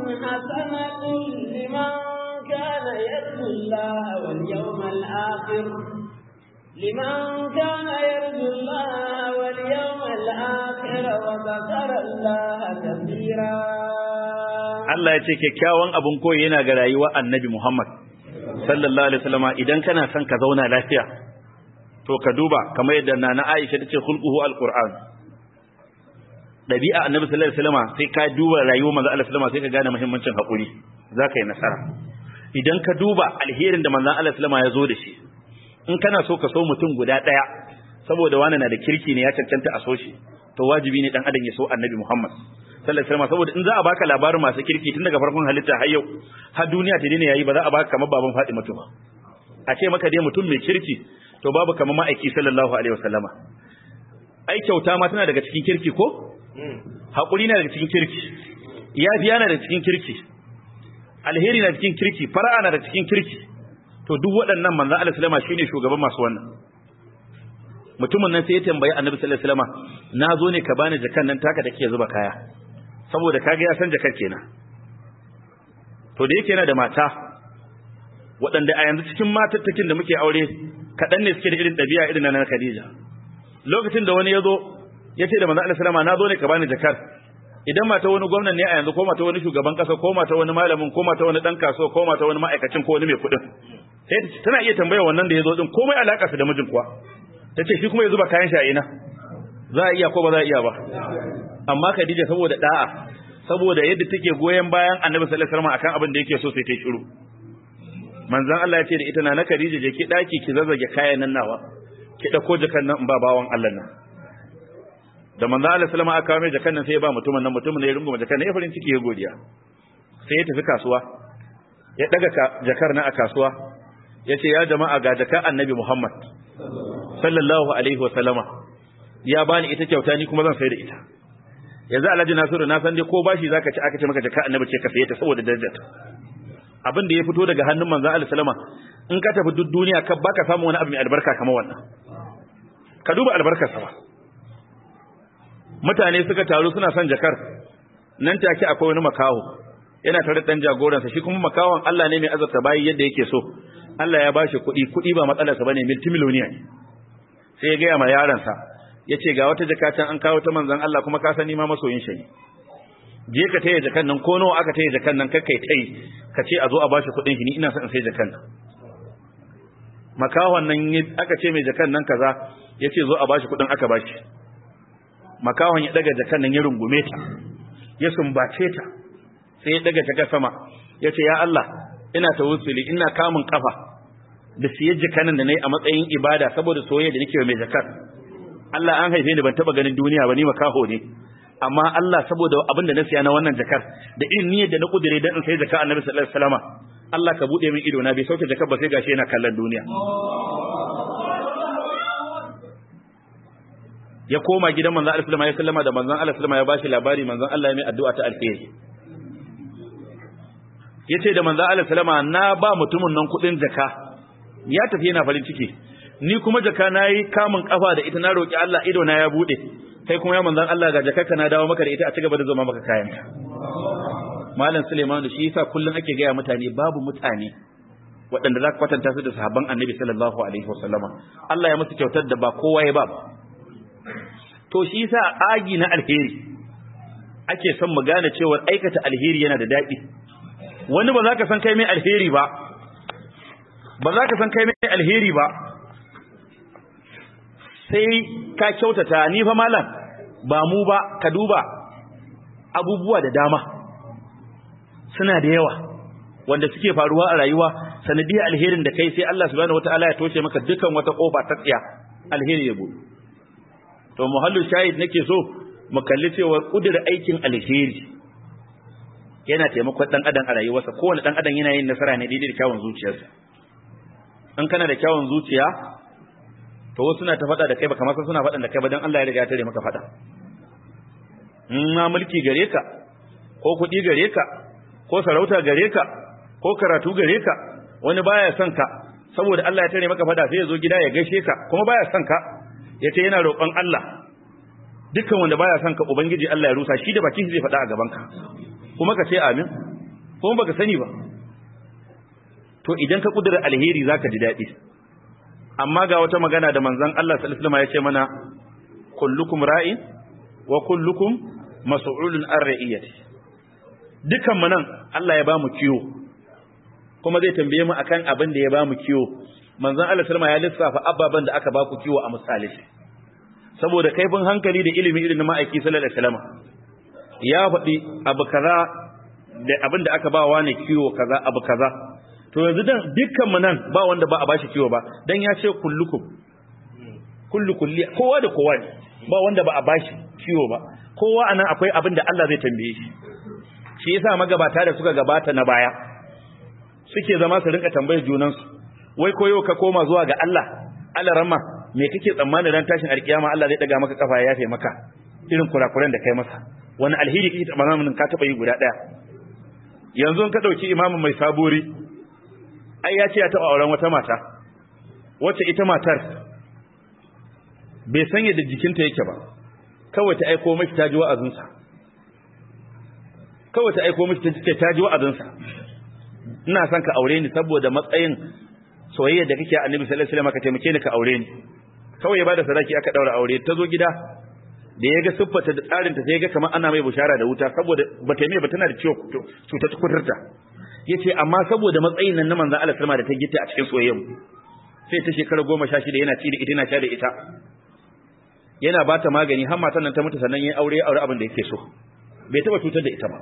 حسنة لمن كان يرجو الله واليوم الآخر لمن كان يرجو الله واليوم الآخر وذكر الله كثيرا Allah ya ce kyakkyawan abun koyi yana ga rayuwar Annabi Muhammad sallallahu alaihi wasallam idan kana son ka zauna lafiya to ka duba kamar yadda nana Aisha tace khulquhu alquran dabi'a Annabi sallallahu alaihi wasallam sai ka duba rayuwar manzo Allah sallallahu alaihi wasallam sai ka gane muhimmancin hakuri zaka yi nasara idan ka duba alherin da manzo Allah sallallahu alaihi wasallam ya zo da shi in kana so ka so mutum guda daya saboda wani na da kirki ne ya cancanta a so shi to wajibi ne dan adam ya so Annabi Muhammad sallallahu alaihi wasallam saboda in za a baka labarin masu kirki tun daga farkon halitta har yau har duniya ta dina yayi ba za a baka kamar baban Fatima ba a ce maka dai mutum mai kirki to babu kamar ma'aiki sallallahu alaihi wasallama ai kyauta ma tana daga cikin kirki ko hakuri na daga cikin kirki yafiya na daga cikin kirki alheri na cikin kirki fara'a na daga cikin kirki to duk waɗannan manzo Allah sallama shine shugaban masu wannan mutumin nan sai ya tambayi annabi sallallahu alaihi wasallam na zo ne ka bani jakan nan taka take zuba kaya saboda kaga ya san jakar kenan to da yake yana da mata waɗanda a yanzu cikin matattakin da muke aure kaɗan ne suke da irin ɗabi'a irin na Khadija lokacin da wani ya zo ya ce da manzo Allah sallama na zo ne ka bani jakar idan mata wani gwamnan ne a yanzu ko mata wani shugaban ƙasa ko mata wani malamin ko mata wani ɗan kasuwa ko mata wani ma'aikacin ko wani mai kuɗin sai tana iya tambaya wannan da ya zo din komai alaƙa su da mijin kuwa ta ce shi kuma ya zuba kayan shi a ina za a iya ko ba za a iya ba amma Khadija saboda da'a saboda yadda take goyen bayan Annabi sallallahu alaihi wasallam akan abin da yake so sai ta shiru manzon Allah ya ce da ita na na Khadija je ki daki ki zazzage kayan nan nawa ki dauko jakan nan in ba bawan Allah nan da manzon Allah sallallahu alaihi wasallam aka kawo mai jakan nan sai ya ba mutumin nan mutumin ne ya rungume jakan nan ya farin ciki ya godiya sai ya tafi kasuwa ya daga jakar nan a kasuwa ya ce ya jama'a ga jakar Annabi Muhammad sallallahu alaihi wa sallama ya bani ita kyauta ni kuma zan sai da ita yanzu Alhaji Nasiru na san dai ko bashi zaka ci aka ce maka jaka annabi ce ka saye ta saboda darajarta abin da ya fito daga hannun manzon Allah sallama in ka tafi duk duniya ka baka samu wani abu mai albarka kamar wannan ka duba albarkar sa ba mutane suka taru suna son jakar nan take akwai wani makaho yana tare da dan jagoransa shi kuma makawon Allah ne mai azabta bayi yadda yake so Allah ya bashi kuɗi kuɗi ba matsalarsa bane multimillionaire ne sai ya gaya ma yaransa ya ce ga wata jaka can an kawo ta manzon Allah kuma ka sani ma masoyin shi ne je ka taya jakan nan ko nawa aka taya jakan nan kakkai tai ka ce a zo a bashi kuɗin shi ni ina son in sai jakan nan makawan nan aka ce mai jakan nan kaza ya ce zo a bashi kuɗin aka bashi makawan ya daga jakan nan ya rungume ta ya sumbace ta sai ya daga ta sama ya ce ya Allah ina tawassuli ina kamun kafa da siye jakanin da nayi a matsayin ibada saboda soyayya da nake mai zakar Allah an haife ni ban taba ganin duniya ba ni makaho ne amma Allah saboda abin da na siya na wannan jakar da irin niyyar da na kudure dan in sai zakar Annabi sallallahu alaihi wasallama Allah ka bude min ido na bai sauke jakar ba sai gashi yana kallon duniya ya koma gidan manzon Allah sallallahu alaihi wasallama da manzon Allah sallallahu alaihi wasallama ya bashi labari manzon Allah ya mai addu'a ta alheri yace da manzo Allah sallama na ba mutumin nan kudin jaka ya tafi yana farin ciki ni kuma jaka nayi kamun kafa da ita na roki Allah ido na ya bude kai kuma ya manzon Allah ga jakarka na dawo maka da ita a cigaba da zama maka kayan malam Suleiman da shi yasa kullun ake gaya mutane babu mutane waɗanda za ka kwatanta su da sahabban annabi sallallahu alaihi wasallama Allah ya musu kyautar da ba kowa ya ba to shi yasa agi na alheri ake son mu gane cewa aikata alheri yana da daɗi wani ba za ka san kai mai alheri ba ba za ka san kai mai alheri ba sai ka kyautata ni fa malam ba mu ba ka duba abubuwa da dama suna da yawa wanda suke faruwa a rayuwa sanadiyar alherin da kai sai Allah subhanahu wataala ya toshe maka dukan wata kofa ta tsiya alheri ya bude to muhallu shahid nake so mu kalli cewa kudur aikin alheri yana taimakon dan adam a rayuwarsa kowane dan adam yana yin nasara ne daidai da kyawun zuciyarsa in kana da kyawun zuciya to wasu suna ta faɗa da kai ba kamar suna faɗan da kai ba dan Allah ya riga ya tare maka faɗa in ma mulki gare ka ko kuɗi gare ka ko sarauta gare ka ko karatu gare ka wani baya son ka saboda Allah ya tare maka faɗa sai ya zo gida ya gaishe ka kuma baya son ka ya ce yana roƙon Allah dukkan wanda baya son ka ubangiji Allah ya rusa shi da bakin shi zai faɗa a gaban ka kuma ka ce amin kuma baka sani ba to idan ka kudura alheri zaka ji daɗi amma ga wata magana da manzon Allah sallallahu alaihi wasallam ya ce mana kullukum ra'in wa kullukum mas'ulun an ra'iyati dukan mu nan Allah ya ba mu kiyo kuma zai tambaye mu akan abin da ya ba mu kiyo manzon Allah sallallahu alaihi wasallam ya lissafa ababan da aka ba ku kiyo a misali saboda kaifin hankali da ilimi irin na ma'aiki sallallahu alaihi wasallam ya faɗi abu kaza da abin da aka ba wa ne kiwo kaza abu kaza to yanzu dan dukkan mu nan ba wanda ba a bashi kiwo ba dan ya ce kullukum kullu kulli kowa da kowa ne ba wanda ba a bashi kiwo ba kowa anan akwai abin da Allah zai tambaye shi shi yasa magabata da suka gabata na baya suke zama su rinka tambayar junansu wai koyo ka koma zuwa ga Allah Allah ramma me kake tsammanin ran tashin alkiyama Allah zai daga maka kafa ya yafe maka irin kurakuran da kai masa wani alheri kake tsammanin ka taba yi guda daya yanzu ka dauki imamu mai sabori ai ya ce ya taba auren wata mata wacce ita matar bai san yadda jikinta yake ba kawai ta aiko mashi ta ji wa'azinsa kawai ta aiko mashi ta ji wa'azinsa ina son ka aure ni saboda matsayin soyayya da kake annabi sallallahu alaihi wasallam ka taimake ni ka aure ni kawai ya bada sadaki aka daura aure ta zo gida da ya ga siffarta da tsarinta sai ya ga kamar ana mai bushara da wuta saboda bata mai ba tana da ciwo cuta ta kuturta yace amma saboda matsayin nan na manzon Allah sallama da ta gita a cikin soyayyen sai ta shekara goma sha shida yana ci da ita yana sha da ita yana ba ta magani har matan nan ta mutu sannan ya aure aure abin da yake so bai taba cutar da ita ba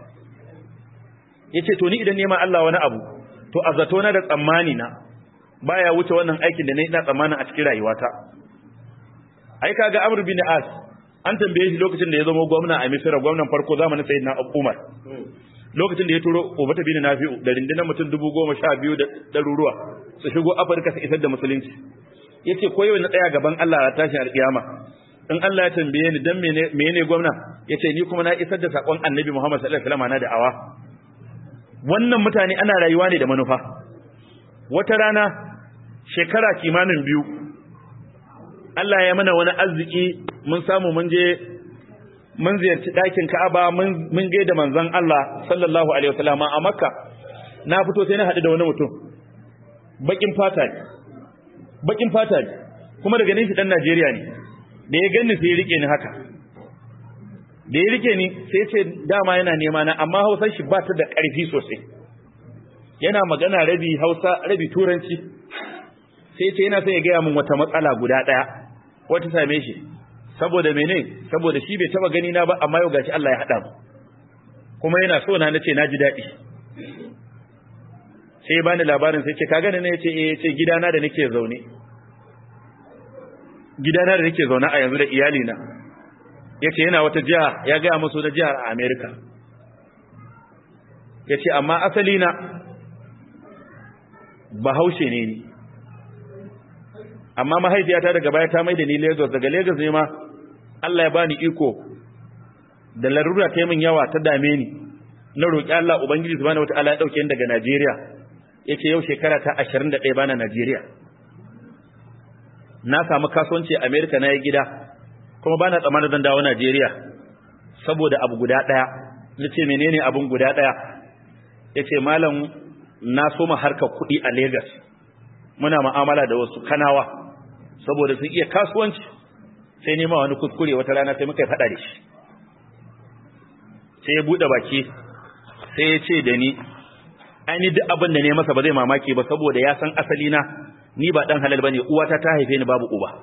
yace to ni idan nema Allah wani abu to azzato na da tsammani na baya wuce wannan aikin da na ina tsammanin a cikin rayuwata ai kaga Amr bin As an tambaye shi lokacin da ya zama gwamna a Misra gwamnan farko zamanin Sayyidina Umar lokacin da ya turo Ubata bin Nafi'u da rindinan mutum dubu goma sha biyu da ɗaruruwa su shigo Afirka su isar da musulunci yace ko yau na tsaya gaban Allah a tashin alƙiyama in Allah ya tambaye ni dan mene mene gwamna yace ni kuma na isar da sakon Annabi Muhammad sallallahu alaihi wasallam na da'awa wannan mutane ana rayuwa ne da manufa wata rana shekara kimanin biyu Allah ya mana wani arziki mun samu mun je mun ziyarci ɗakin Ka'aba mun ga da manzon Allah sallallahu alaihi wasallam a Makka na fito sai na haɗu da wani mutum bakin fata ne bakin fata ne kuma daga nan shi dan Najeriya ne da ya ganni sai ya rike ni haka da ya rike ni sai ya ce dama yana nema na amma Hausar shi ba ta da ƙarfi sosai yana magana rabi Hausa rabi Turanci sai ce yana sai ya gaya min wata matsala guda ɗaya wata same shi saboda mene saboda shi bai taba gani na ba amma yau gashi Allah ya haɗa mu kuma yana so na nace na ji daɗi sai ya bani labarin sai ce ka gani ne yace eh yace gidana da nake zaune gidana da nake zaune a yanzu da iyali na yace yana wata jiha ya ga musu da jihar a America yace amma asali na bahaushe ne ni amma mahaifiyata daga baya ta mai da ni Lagos daga Lagos ne ma Allah ya bani iko da larura ta min yawa ta dame ni na roki Allah ubangiji subhanahu wataala ya dauke ni daga Najeriya yake yau shekara ta 21 bana Najeriya na samu kasuwanci a America na yi gida kuma bana tsammanin zan dawo Najeriya saboda abu guda daya nace menene abun guda daya yace malam na soma harkar kuɗi a Lagos muna mu'amala da wasu kanawa saboda sun iya kasuwanci sai nema wani kuskure wata rana sai muka faɗa da shi sai ya buɗe baki sai ya ce da ni ni duk abin da ne masa ba zai mamaki ba saboda ya san asali na ni ba dan halal bane uwata ta haife ni babu uba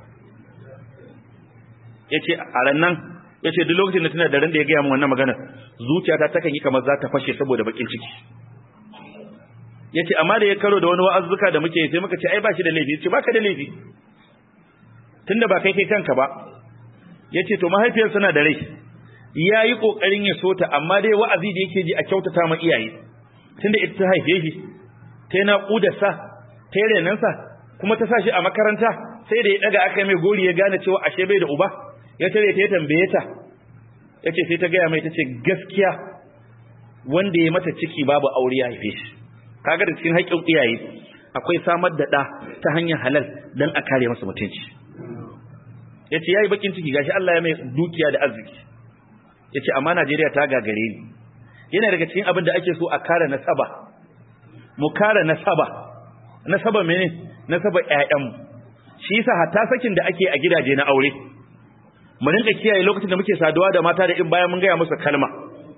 yace a ran nan yace duk lokacin da tana da ran da ya gaya min wannan magana zuciyata takan yi kamar za ta fashe saboda bakin ciki yace amma da ya karo da wani wa'azzuka da muke sai muka ce ai ba shi da laifi yace baka da laifi tunda ba kai kai kanka ba yace to mahaifiyar suna da rai yayi kokarin ya sota amma dai wa'azi da yake ji a kyautata ma iyaye tunda ita ta haife shi ta na kudar sa ta renan sa kuma ta sa shi a makaranta sai da ya daga aka mai gori ya gane cewa ashe bai da uba ya tare ta ya tambaye ta yace sai ta gaya mai tace gaskiya wanda ya mata ciki babu aure ya haife shi kaga da cikin haƙƙin iyaye akwai samar da ɗa ta hanyar halal don a kare masa mutunci ya ce ya yi bakin ciki gashi Allah ya mai dukiya da arziki ya ce amma Najeriya ta gagare ni yana daga cikin abin da ake so a kare nasaba mu kare nasaba nasaba mene nasaba ƴaƴanmu shi yasa hatta sakin da ake a gidaje na aure mu rinka kiyaye lokacin da muke saduwa da mata da in bayan mun gaya musu kalma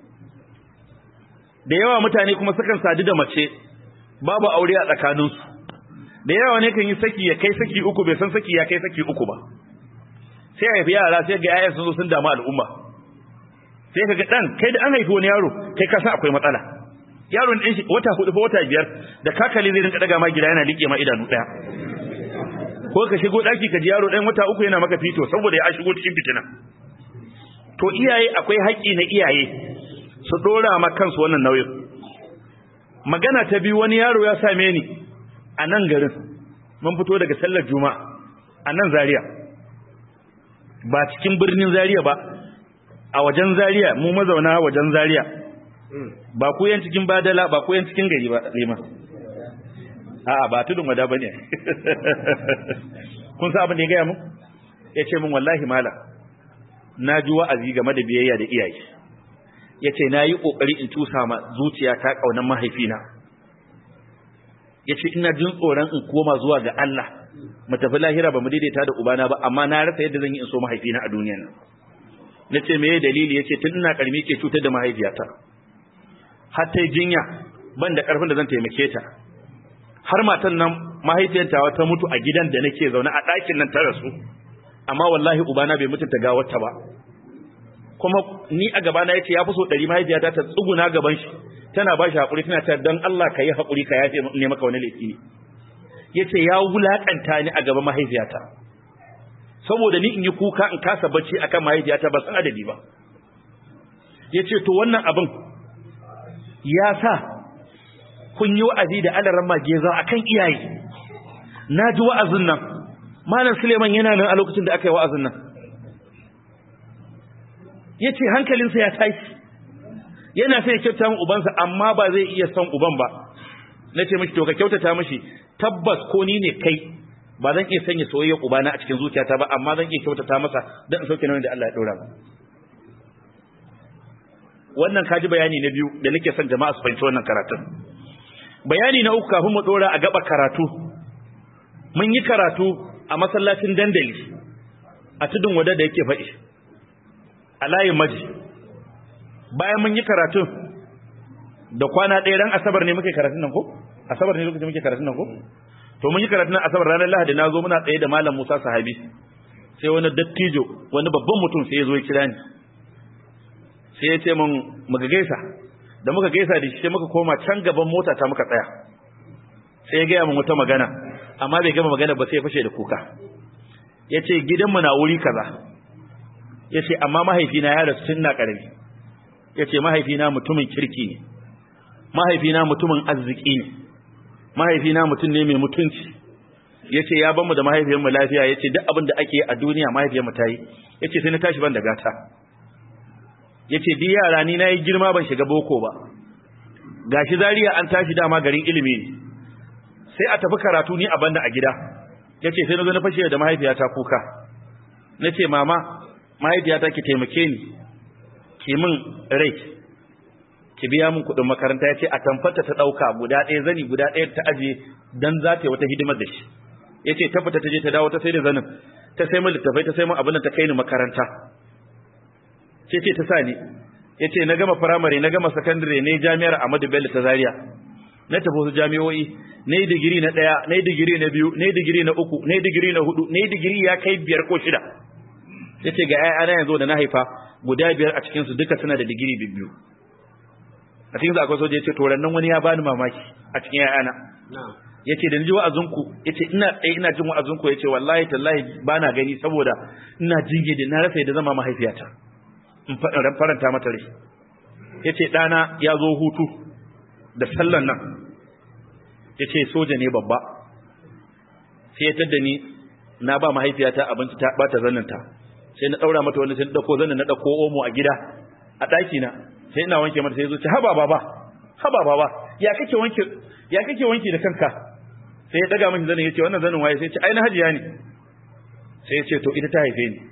da yawa mutane kuma sukan sadu da mace babu aure a tsakaninsu da yawa ne kan yi saki ya kai saki uku bai san saki ya kai saki uku ba sai a haifi yara sai ga yayan sun zo sun damu al'umma sai ka ga dan kai da an haifi wani yaro kai ka san akwai matsala yaron din shi wata hudu ko wata biyar da kakali zai rinka daga ma gida yana liƙe ma idanu daya ko ka shigo daki ka ji yaro ɗan wata uku yana maka fito saboda ya shigo cikin fitina to iyaye akwai haƙƙi na iyaye su dora ma kansu wannan nauyin magana ta biyu wani yaro ya same ni a nan garin mun fito daga sallar juma'a a nan zaria ba cikin birnin zaria ba a wajen zaria mu mazauna wajen zaria ba ku yan cikin badala ba ku yan cikin gari ba rima a'a ba tudun wada bane kun san abin da ya gaya mu ya ce min wallahi mala na ji wa'azi game da biyayya da iyaye ya ce na yi ƙoƙari in tusa ma zuciya ta ƙaunar mahaifina ya ce ina jin tsoron in koma zuwa ga Allah mu tafi lahira ba mu daidaita da ubana ba amma na rasa yadda zan yi in so mahaifina a duniya nan na ce me dalili ya ce tun ina ƙarmi ke cutar da mahaifiyata har ta jinya ban da ƙarfin da zan taimake ta har matan nan mahaifiyarta ta mutu a gidan da nake zaune a ɗakin nan ta rasu amma wallahi ubana bai mutunta gawarta ba kuma ni a gabana yace ya fi so ɗari mahaifiyata ta tsuguna gaban shi tana ba shi haƙuri tana ta don Allah ka yi haƙuri ka yafe ne maka wani laifi yace ya wulaƙanta ni a gaban mahaifiyata saboda ni in yi kuka in kasa bacci akan mahaifiyata ba san adadi ba yace to wannan abin ya sa kun yi wa'azi da alaran mageza akan iyaye na ji wa'azin nan malam Suleiman yana nan a lokacin da aka yi wa'azin nan ya ce hankalinsa ya tashi yana sai ya kyauta min ubansa amma ba zai iya son uban ba na ce mishi to ka kyautata mishi tabbas ko ni ne kai ba zan iya sanya soyayyar ubana a cikin zuciyata ba amma zan iya kyautata masa don in sauke nauyin da Allah ya dora mu wannan kaji bayani na biyu da nake son jama'a su fahimci wannan karatun bayani na uku kafin mu dora a gaba karatu mun yi karatu a masallacin dandali a tudun wada da yake faɗi a layin maji bayan mun yi karatun da kwana ɗaya ran asabar ne muke karatun nan ko asabar ne lokacin muke karatun nan ko to mun yi karatun nan asabar ranar lahadi na zo muna tsaye da malam musa sahabi sai wani dattijo wani babban mutum sai ya zo ya kira ni sai ya ce mun muka gaisa da muka gaisa da shi sai muka koma can gaban mota ta muka tsaya sai ya gaya min wata magana amma bai gama magana ba sai ya fashe da kuka ya ce gidanmu na wuri kaza ya ce amma mahaifina ya rasu tun na ƙarami ya ce mahaifina mutumin kirki ne mahaifina mutumin arziki ne mahaifina mutum ne mai mutunci ya ce ya banmu da mahaifiyarmu lafiya ya ce duk abin da ake a duniya mahaifiyarmu ta yi ya ce sai na tashi ban da gata ya ce duk yara ni na yi girma ban shiga boko ba gashi zariya an tashi dama garin ilimi ne sai a tafi karatu ni a banda a gida ya ce sai na zo na fashe da mahaifiyata kuka na ce mama mahaifiyata ki taimake ni ki min rai ki biya min kuɗin makaranta ya ce a tamfata ta ɗauka guda ɗaya zani guda ɗaya ta ajiye don za ta yi wata hidimar da shi ya ce tabbata ta je ta dawo ta sai da zanin ta sai min littafai ta sai min abin da ta kai ni makaranta ce ce ta sa ni ya ce na gama firamare na gama sakandare ne jami'ar Ahmadu Bello ta Zaria na tafi wasu jami'o'i na yi digiri na ɗaya na yi digiri na biyu na yi digiri na uku na yi digiri na hudu na yi digiri ya kai biyar ko shida ya ce ga ‘ya'yana yanzu da na haifa guda biyar a cikinsu duka suna da digiri biyu a cikinsu akwai soja ya ce to nan wani ya bani mamaki a cikin ‘ya'yana ya ce da ni ji wa'azinku ya ce ina tsaye ina jin wa'azinku ya ce wallahi tallahi ba na gani saboda ina jinge da na rasa yadda zama mahaifiyata in faranta mata rai ya ce ɗana ya zo hutu da sallan nan ya ce soja ne babba sai ya tadda ni na ba mahaifiyata abinci ta ɓata zanninta sai na ɗaura mata wani sai na ɗauko zannin na ɗauko omo a gida a ɗaki na sai ina wanke mata sai zo ce haba baba haba baba ya kake wanke ya kake wanke da kanka sai ya daga miki zanin yace wannan zanin waye sai ya ce ai na hajiya ne sai ya ce to ita ta haife ni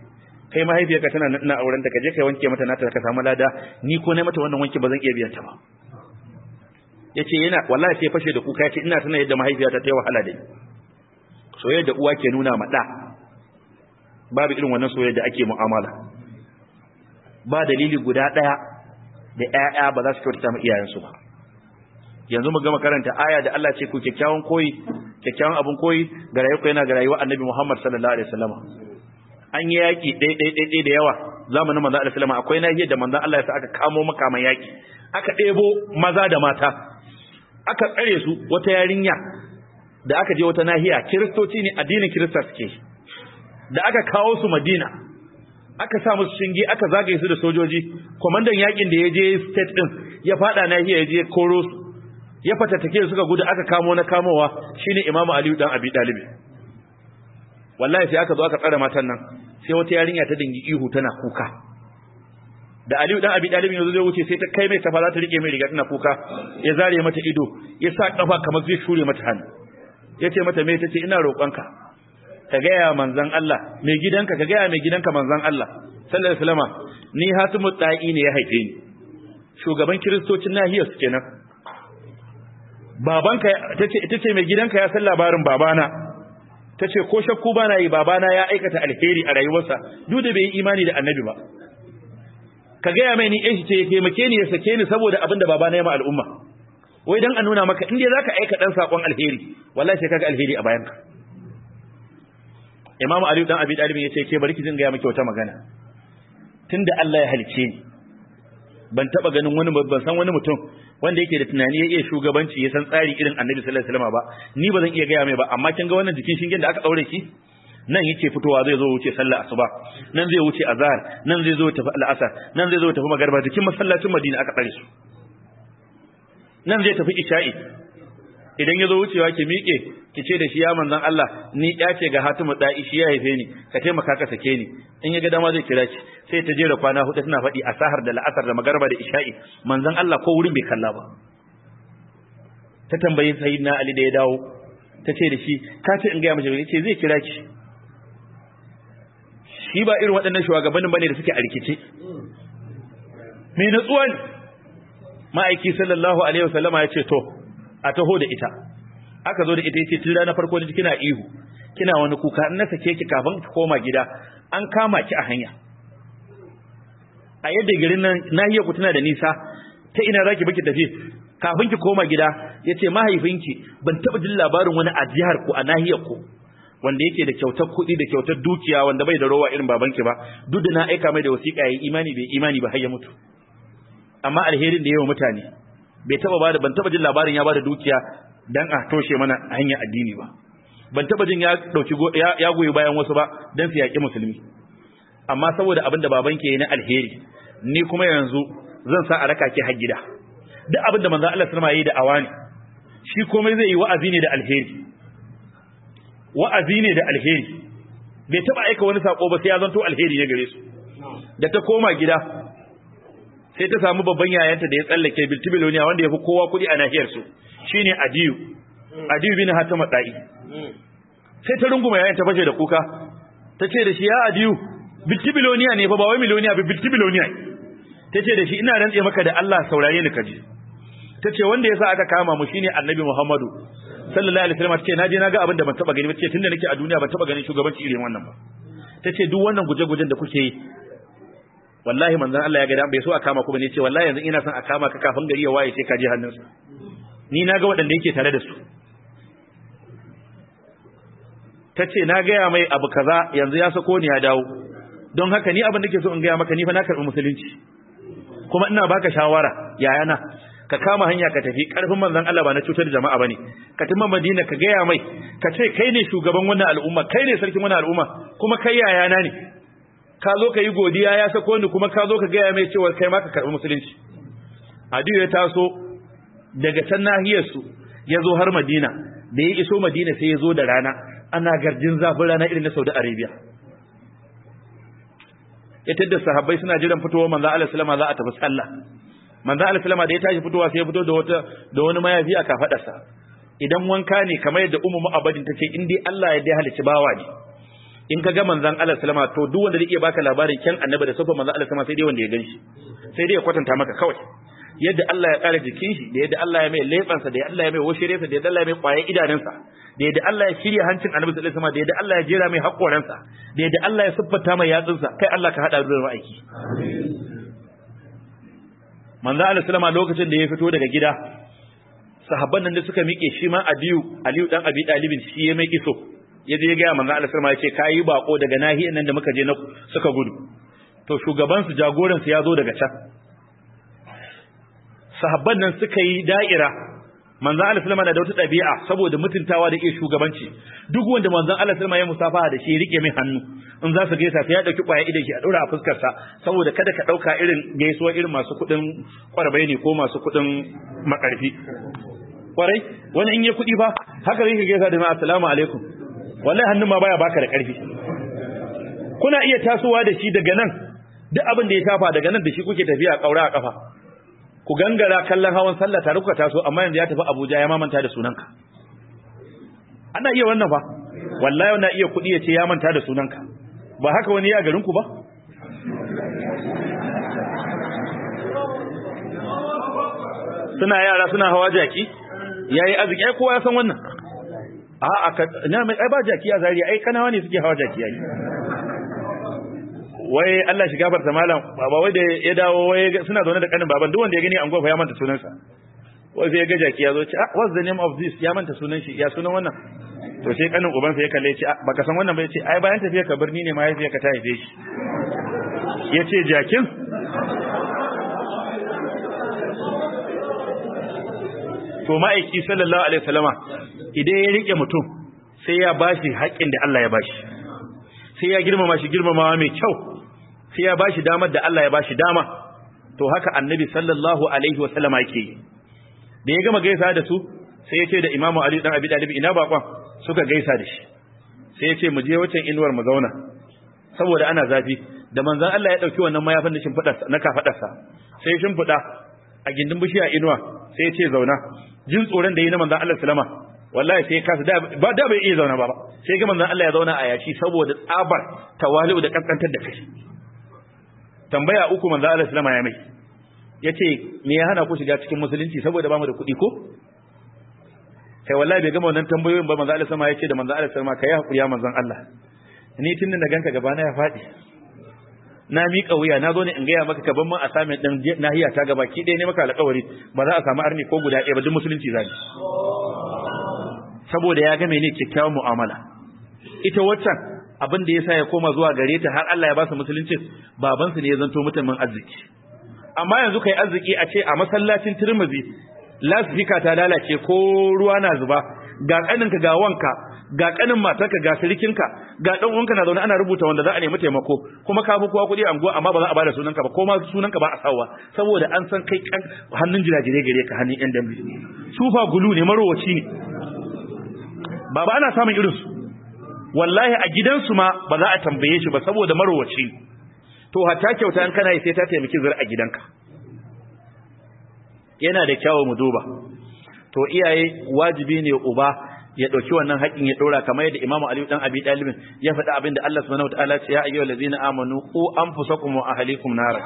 kai mahaifiyarka tana nan ina auren ta kaje kai wanke mata nata ka samu lada ni ko na mata wannan wanki ba zan iya biyan ta ba yace yana wallahi sai fashe da kuka yace ina tana yadda mahaifiyata ta yi wahala da ni soyayya da uwa ke nuna ma da babu irin wannan soyayya da ake mu'amala ba dalili guda daya da ƴaƴa ba za su kyautata ma iyayensu ba yanzu mu gama karanta aya da Allah ce ku kyakkyawan koyi kyakkyawan abun koyi ga rayuwa yana ga rayuwa Annabi Muhammad sallallahu alaihi wasallam an yi yaki ɗai ɗai ɗai ɗai da yawa zamanin manzo Allah sallama akwai nahiyar da manzo Allah ya sa aka kamo makaman yaki aka ɗebo maza da mata aka tsare su wata yarinya da aka je wata nahiya kiristoci ne addinin kirista suke da aka kawo su Madina aka sa musu shinge aka zagaye su da sojoji komandan yakin da ya je state din ya fada nahiya ya je koro su ya fatattake suka gudu aka kamo na kamowa shine Imam Ali dan Abi Talib wallahi sai aka zo aka tsare matan nan sai wata yarinya ta dingi ihu tana kuka da Ali dan Abi Talib yanzu zai wuce sai ta kai mai safa za ta rike mai riga tana kuka ya zare mata ido ya sa kafa kamar zai shure mata hannu yace mata me tace ina roƙonka ka gaya manzon Allah mai gidanka ka gaya mai gidanka manzon Allah sallallahu alaihi wasallama ni Hatimu Da'i ne ya haife ni shugaban kiristocin nahiyar su kenan babanka tace ita ce mai gidanka ya san labarin babana tace ko shakku bana yi babana ya aikata alheri a rayuwarsa duk da bai yi imani da annabi ba ka gaya mai ni shi ce ya taimake ni ya sake ni saboda abin da babana ya ma al'umma wai dan a nuna maka in dai zaka aika dan sakon alheri wallahi sai kaga alheri a bayanka Imam Ali dan Abi Talib yace ke bari ki jin gaya miki wata magana tunda Allah ya halice ni ban taba ganin wani ban san wani mutum wanda yake da tunani ya iya shugabanci ya san tsari irin Annabi sallallahu alaihi wasallam ba ni ba zan iya gaya mai ba amma kin ga wannan jikin shingen da aka daure shi nan yake fitowa zai zo wuce sallar asuba nan zai wuce azhar nan zai zo tafi al'asar nan zai zo tafi magarba jikin masallacin Madina aka tsare su nan zai tafi isha'i idan ya zo wucewa ki miƙe ki ce da shi ya manzan Allah ni ya ce ga Hatimu da'i shi ya haife ni ka taimaka ka sake ni in ya ga dama zai kira ki sai ta jera kwana hudu tana faɗi a sahar da la'asar da magarba da isha'i manzan Allah ko wurin bai kalla ba ta tambayi sayyidina Ali da ya dawo ta ce da shi ka ce in ga mace ce zai kira ki shi ba irin waɗannan shugabannin bane da suke a rikice me natsuwa ne ma'aiki sallallahu alaihi wasallama ya ce to a taho da ita aka zo da ita yace tun ranar farko da kina ihu kina wani kuka in na sake ki kafin ki koma gida an kama ki a hanya a yadda garin nan nahiyar ku tana da nisa ta ina zaki baki tafi kafin ki koma gida yace mahaifinki ban taba jin labarin wani a jihar ku a nahiyar ku wanda yake da kyautar kuɗi da kyautar dukiya wanda bai da rowa irin babanki ba duk da na aika mai da wasiƙa yayi imani bai imani ba har ya mutu amma alherin da yawa mutane bai taba bada ban taba jin labarin ya bada dukiya dan a toshe mana hanyar addini ba ban taba jin ya dauki ya goyi bayan wasu ba dan su yaki musulmi amma saboda abin da babanki yayi na alheri ni kuma yanzu zan sa a raka ki har gida duk abin da manzon Allah sallallahu alaihi wasallam yayi da awani shi komai zai yi wa'azi ne da alheri wa'azi ne da alheri bai taba aika wani sako ba sai ya zanto alheri ne gare su da ta koma gida sai ta samu babban yayanta da ya tsallake biltibiloniya wanda ya fi kowa kuɗi a nahiyar su shine adiyu adiyu bin hatama da'i sai ta runguma yayanta fashe da kuka ta ce da shi ya adiyu biltibiloniya ne fa ba wai miloniya ba biltibiloniya ta ce da shi ina rantse maka da Allah saurare ni kaji ta ce wanda yasa aka kama mu shine annabi Muhammadu sallallahu alaihi wasallam ce naje naga abin da ban taba gani ba ce tunda nake a duniya ban taba ganin shugabanci irin wannan ba ta ce duk wannan guje-gujen da kuke yi wallahi manzon Allah ya ga dan bai so a kama ku bane ce wallahi yanzu ina son a kama ka kafin gari ya waye sai ka je hannunsa ni naga waɗanda yake tare da su tace na gaya mai abu kaza yanzu ya sako ni ya dawo don haka ni abin da ke so in gaya maka ni fa na karɓi musulunci kuma ina baka shawara yayana ka kama hanya ka tafi karfin manzon Allah ba na cutar da jama'a bane ka tafi Madina ka gaya mai ka ce kai ne shugaban wannan al'umma kai ne sarkin wannan al'umma kuma kai yayana ne ka zo ka yi godiya ya sako ni kuma ka zo ka gaya mai cewa kai ma ka karɓi musulunci Adiyu ya taso daga can nahiyar su ya zo har Madina da ya iso Madina sai ya zo da rana ana garjin zafin rana irin na Saudi Arabia ya tadda sahabbai suna jiran fitowar manzo Allah sallama za a tafi sallah manzo Allah sallama da ya tashi fitowa sai ya fito da wata da wani mayafi a kafadarsa idan wanka ne kamar yadda ummu mu'abbadin tace in dai Allah ya dai halici bawa ne in ka ga manzon Allah sallama to duk wanda zai iya baka labarin kyan annabi da sufan manzon Allah sallama sai dai wanda ya ganshi sai dai ya kwatanta maka kawai yadda Allah ya kare jikin shi da yadda Allah ya mai lefansa da yadda Allah ya mai washiresa da yadda Allah ya mai kwaye idanunsa da yadda Allah ya shirya hancin annabi sallallahu alaihi wasallam da yadda Allah ya jera mai hakoransa da yadda Allah ya siffata mai yatsunsa kai Allah ka hada da ma'aiki manzo Allah sallama lokacin da ya fito daga gida sahabban nan da suka miƙe shi ma Aliyu Aliyu dan Abi Dalibin shi ya mai iso ya je ga manzo Allah sallama ya ce kai bako daga nahiyar nan da muka je na suka gudu to shugaban su jagoran su ya zo daga can sahabban nan suka yi da'ira manzon Allah sallama na da wata ɗabi'a saboda mutuntawa da iya shugabanci duk wanda manzon Allah sallama ya musafaha da shi rike mai hannu in za su gaisa sai ya dauki kwaya idan shi a dora a fuskar sa saboda kada ka dauka irin gaisuwa irin masu kudin kwarbai ne ko masu kudin makarfi kwarai wani in ya kudi fa haka zai gaisa da ma assalamu alaikum wallahi hannun ma baya baka da karfi kuna iya tasowa da shi daga nan duk abin da ya tafa daga nan da shi kuke tafiya kaura a kafa ku gangara kallon hawan sallah tare kuka taso amma yanzu ya tafi Abuja ya mamanta da sunanka ana iya wannan fa wallahi wannan iya kudi ya ce ya manta da sunanka ba haka wani ya garin ku ba suna yara suna hawa jaki yayi arziki ai kowa ya san wannan a aka na mai ai ba jaki a zari ai kanawa ne suke hawa jaki yayi wai Allah shi gafarta malam baba wai da ya dawo wai suna zaune da kanin baban duk wanda ya gani an gofa ya manta sunansa wai sai ya ga jaki ya zo ce ah what's the name of this ya manta sunan shi ya sunan wannan to sai kanin uban sa ya kalle ce baka san wannan ba yace ai bayan tafiya ka birni ne ma yace ka ta haife shi yace jakin to ma'aiki sallallahu alaihi wasallama idan ya rike mutum sai ya bashi haƙƙin da Allah ya bashi sai ya girmama shi girmamawa mai kyau sai ya bashi damar da Allah ya bashi dama to haka annabi sallallahu alaihi wasallama yake da ya gama gaisa da su sai ya ce da imamu ali dan abi dalib ina bakon suka gaisa da shi sai ya ce mu je wacan inuwar mu zauna saboda ana zafi da manzon Allah ya dauki wannan mayafin da shimfidarsa na kafadarsa sai ya shimfida a gindin bishiya inuwa sai ya ce zauna jin tsoron da yi na manzon Allah sallama wallahi sai kasa da ba da bai iya zauna ba sai ga manzon Allah ya zauna a yashi saboda tsabar tawali'u da kankantar da kai tambaya uku manzon Allah sallama ya mai yace me ya hana ku shiga cikin musulunci saboda bamu da kuɗi ko kai wallahi bai gama wannan tambayoyin ba manzon Allah sallama yace da manzon Allah sallama kai hakuri ya manzon Allah ni tun da ganka gaba na ya faɗi na miƙa wuya na zo ne in gaya maka kaban man assignment din nahiya ta gaba ki ɗaya ne maka alƙawari ba za a samu arni ko guda ɗaya ba duk musulunci zai saboda ya ga mene kyakkyawan mu'amala ita waccan abin da yasa ya koma zuwa gare ta har Allah ya ba su musulunci baban su ne ya zanto mutumin arziki amma yanzu kai arziki a ce a masallacin Tirmidhi lasfika ta lalace ko ruwa na zuba ga kaninka ga wanka ga kanin matarka ga sirikinka ga dan uwanka na zaune ana rubuta wanda za a nemi taimako kuma ka fi kowa kuɗi a anguwa amma ba za a bada sunanka ba ko ma sunanka ba a sawa saboda an san kai kan hannun jirajire gare ka hannun yan dambe sufa gulu ne marowaci ne ba ba ana samun irinsu wallahi a gidansu ma ba za a tambaye shi ba saboda marowaci ne to hatta kyauta in kana yi sai ta taimaki zura a gidanka yana da kyawu mu duba to iyaye wajibi ne uba ya dauki wannan haƙin ya dora kamar yadda Imam Ali dan Abi Talib ya faɗa abin da Allah subhanahu wataala ya ce ya ayyuhal ladzina amanu qu anfusakum wa ahlikum nara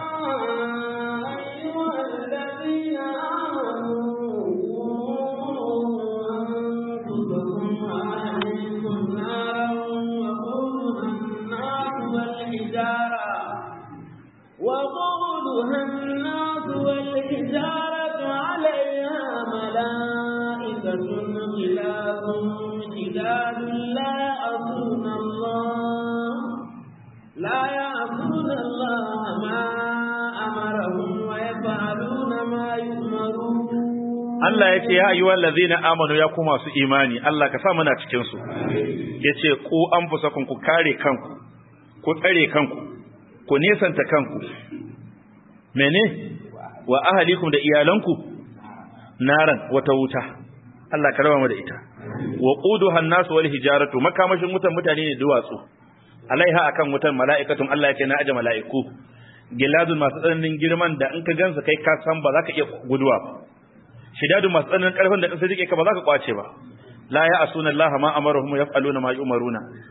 وقودها الناس والحجارة عليها ملائكة غلاظ شداد لا يعصون الله لا يعصون الله ما أمرهم ويفعلون ما يؤمرون Allah ya ce ya ayyuhal ladzina amanu ya kuma su imani Allah ka sa muna cikin su yace ku anfusakum ku kare kanku ku tsare kanku ku nesanta kanku mene wa ahalikum da iyalanku naran wata wuta Allah ka raba mu da ita wa quduha an-nas wal hijaratu makamashin wutan mutane ne duwatsu alaiha akan wutan mala'ikatun Allah ya ce na aje mala'iku giladun masu tsananin girman da in ka gansa kai ka san ba za ka iya guduwa ba shidadun masu tsananin karfin da in sai rike ka ba za ka kwace ba la ya asuna Allah ma amaruhum yaf'aluna ma yu'maruna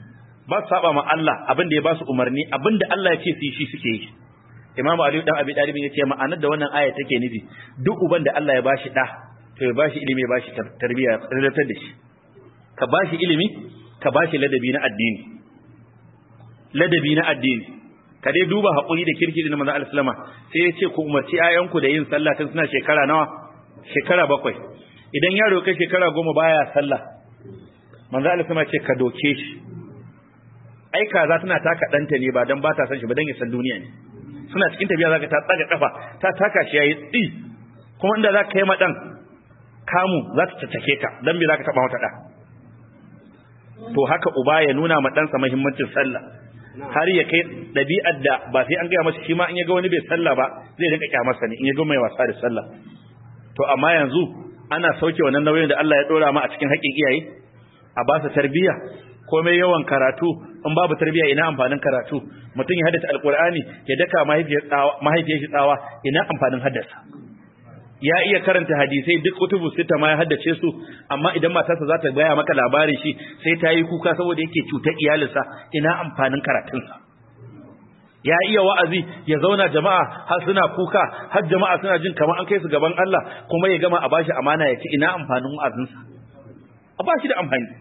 ba su saba ma Allah abin da ya ba su umarni abin da Allah ya ce su yi shi suke yi Imam Ali dan Abi Talib ya ce ma'anar da wannan aya take nufi duk uban da Allah ya bashi da to ya bashi ilimi ya bashi tarbiyya relatar da shi ka bashi ilimi ka bashi ladabi na addini ladabi na addini ka dai duba haƙuri da kirkiri na manzo al-sallama sai ya ce ku umarci ayanku da yin sallah tun suna shekara nawa shekara bakwai idan yaro kai shekara goma baya sallah manzo al-sallama ce ka doke shi ai kaza tana taka danta ne ba dan ba ta san shi ba dan ya san duniya ne suna cikin tafiya zaka ta tsaga kafa ta taka shi yayi tsi kuma inda zaka kai ma dan kamu za ta caccake ka dan me zaka taba mata da to haka uba ya nuna ma ɗansa muhimmancin sallah har ya kai ɗabi'ar da ba sai an gaya masa shi ma in ya ga wani bai sallah ba zai rinka kyamarsa ne in ya ga mai wasa da sallah to amma yanzu ana sauke wannan nauyin da Allah ya dora ma a cikin haƙƙin iyaye a ba su tarbiyya komai yawan karatu in babu tarbiyya ina amfanin karatu mutum ya haddace alqur'ani ya daka mahaifiyar shi tsawa ina amfanin haddasa ya iya karanta hadisai duk kutubu sita ma ya haddace su amma idan matarsa za ta gaya maka labarin shi sai ta yi kuka saboda yake cutar iyalinsa ina amfanin karatunsa ya iya wa'azi ya zauna jama'a har suna kuka har jama'a suna jin kamar an kai su gaban Allah kuma ya gama a bashi amana ya ce ina amfanin wa'azinsa a bashi da amfani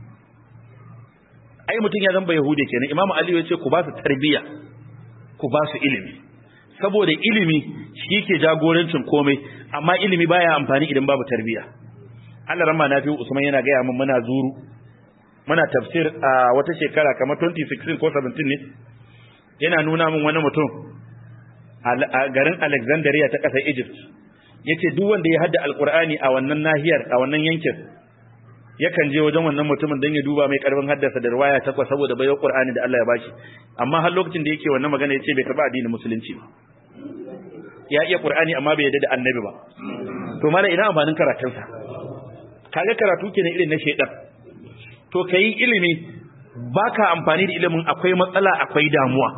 ai mutum ya zamba yahude kenan imamu ali ya ce ku ba su tarbiyya ku ba su ilimi saboda ilimi shi ke jagorancin komai amma ilimi baya amfani idan babu tarbiyya Allah ramma nafi Usman yana gaya min muna zuru muna tafsir a wata shekara kamar 2016 ko 17 ne yana nuna min wani mutum a garin Alexandria ta ƙasar Egypt yace duk wanda ya hadda alqur'ani a wannan nahiyar a wannan yankin yakan je wajen wannan mutumin don ya duba mai karfin haddasa da riwaya takwas saboda bai qur'ani da Allah ya bashi amma har lokacin da yake wannan magana yace bai karba addinin musulunci ba ya iya qur'ani amma bai yarda da annabi ba to mala ina amfanin karatun sa kaga karatu kenan irin na shedan to kai ilimi baka amfani da ilimin akwai matsala akwai damuwa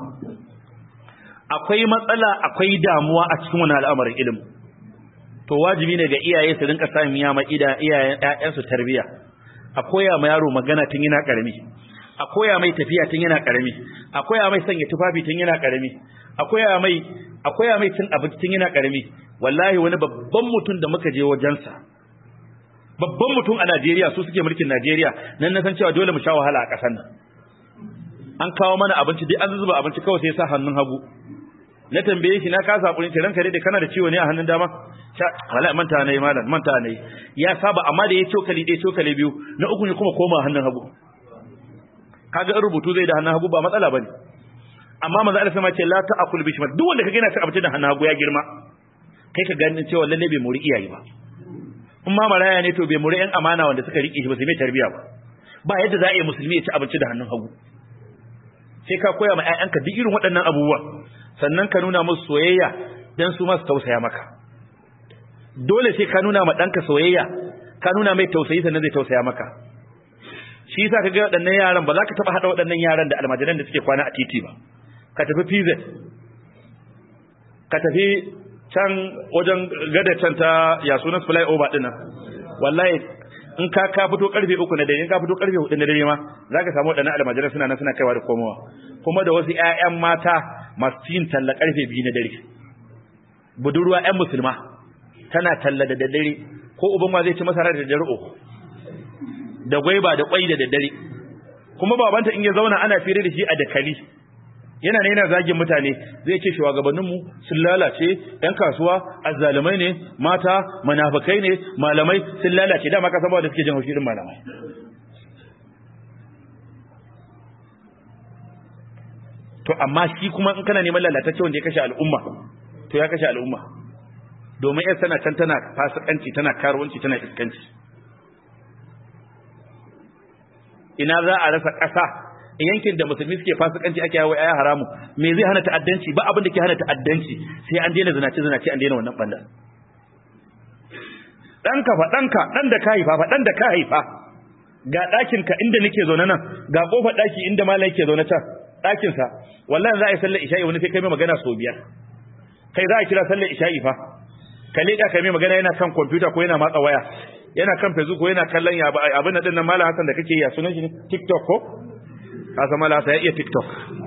akwai matsala akwai damuwa a cikin wannan al'amarin ilimin to wajibi ne ga iyaye su rinka samun yama ida iyayen ƴaƴansu tarbiyya a koya ma yaro magana tun yana karami a koya mai tafiya tun yana karami a koya mai sanya tufafi tun yana karami a koya mai a koya mai cin abinci tun yana karami wallahi wani babban mutum da muka je wajensa babban mutum a Najeriya su suke mulkin Najeriya nan na san cewa dole mu sha wahala a ƙasar nan an kawo mana abinci dai an zuba abinci kawai sai ya sa hannun hagu na tambaye shi na kasa hakurin ce ranka dai da kana da ciwo ne a hannun dama wala manta ne malam manta ne ya saba amma da ya cokali ɗaya cokali biyu na uku ne kuma koma hannun hagu kaga in rubutu zai da hannun hagu ba matsala bane amma manzo Allah sama ce la ta'kul bi shimal duk wanda kaga yana cin abinci da hannun hagu ya girma kai ka ganin cewa lalle bai muri iyaye ba in ma maraya ne to bai muri yan amana wanda suka rike shi ba sai mai tarbiya ba ba yadda za a yi musulmi ya ci abinci da hannun hagu sai ka koya ma ƴaƴanka duk irin waɗannan abubuwa sannan ka nuna musu soyayya dan su masu tausaya maka dole sai ka nuna ma ɗanka soyayya ka nuna mai tausayi sannan zai tausaya maka shi yasa ka ga waɗannan yaran ba za ka taɓa haɗa waɗannan yaran da almajiran da suke kwana a titi ba ka tafi PZ ka tafi can wajen gada can ta ya sunan fly over ɗin nan wallahi in ka ka fito karfe uku na dare in ka fito karfe hudu na dare ma za ka samu waɗannan almajiran suna nan suna kaiwa da komowa kuma da wasu ƴaƴan mata masu yin talla karfe biyu na dare budurwa ƴan musulma tana talla da daddare ko uban ma zai ci masara da daddare uku da gwaiba da kwai da daddare kuma babanta in ya zauna ana fira da shi a dakali yana ne yana zagin mutane zai ce shugabanninmu sun lalace yan kasuwa azzalumai ne mata munafikai ne malamai sun lalace dama ka san ba da suke jin haushi din malamai to amma shi kuma in kana neman lalatacce wanda ya kashe al'umma to ya kashe al'umma domin yar tana can tana fasikanci tana karuwanci tana iskanci ina za a rasa ƙasa yankin da musulmi suke fasikanci ake yawo ayi haramu me zai hana ta'addanci ba abin da ke hana ta'addanci sai an daina zinace zinace an daina wannan banda danka fa danka dan da ka haifa fa dan da ka haifa ga ɗakin ka inda nake zaune nan ga kofar ɗaki inda malai yake zaune can ɗakin sa wallahi za a yi sallar isha'i wani sai kai mai magana sau biyar kai za a kira sallar isha'i fa ka leƙa kai mai magana yana kan kwamfuta ko yana matsa waya yana kan facebook ko yana kallon ya abin da dinnan malam Hassan da kake ya sunan shi TikTok ko ka san malasa ya iya tiktok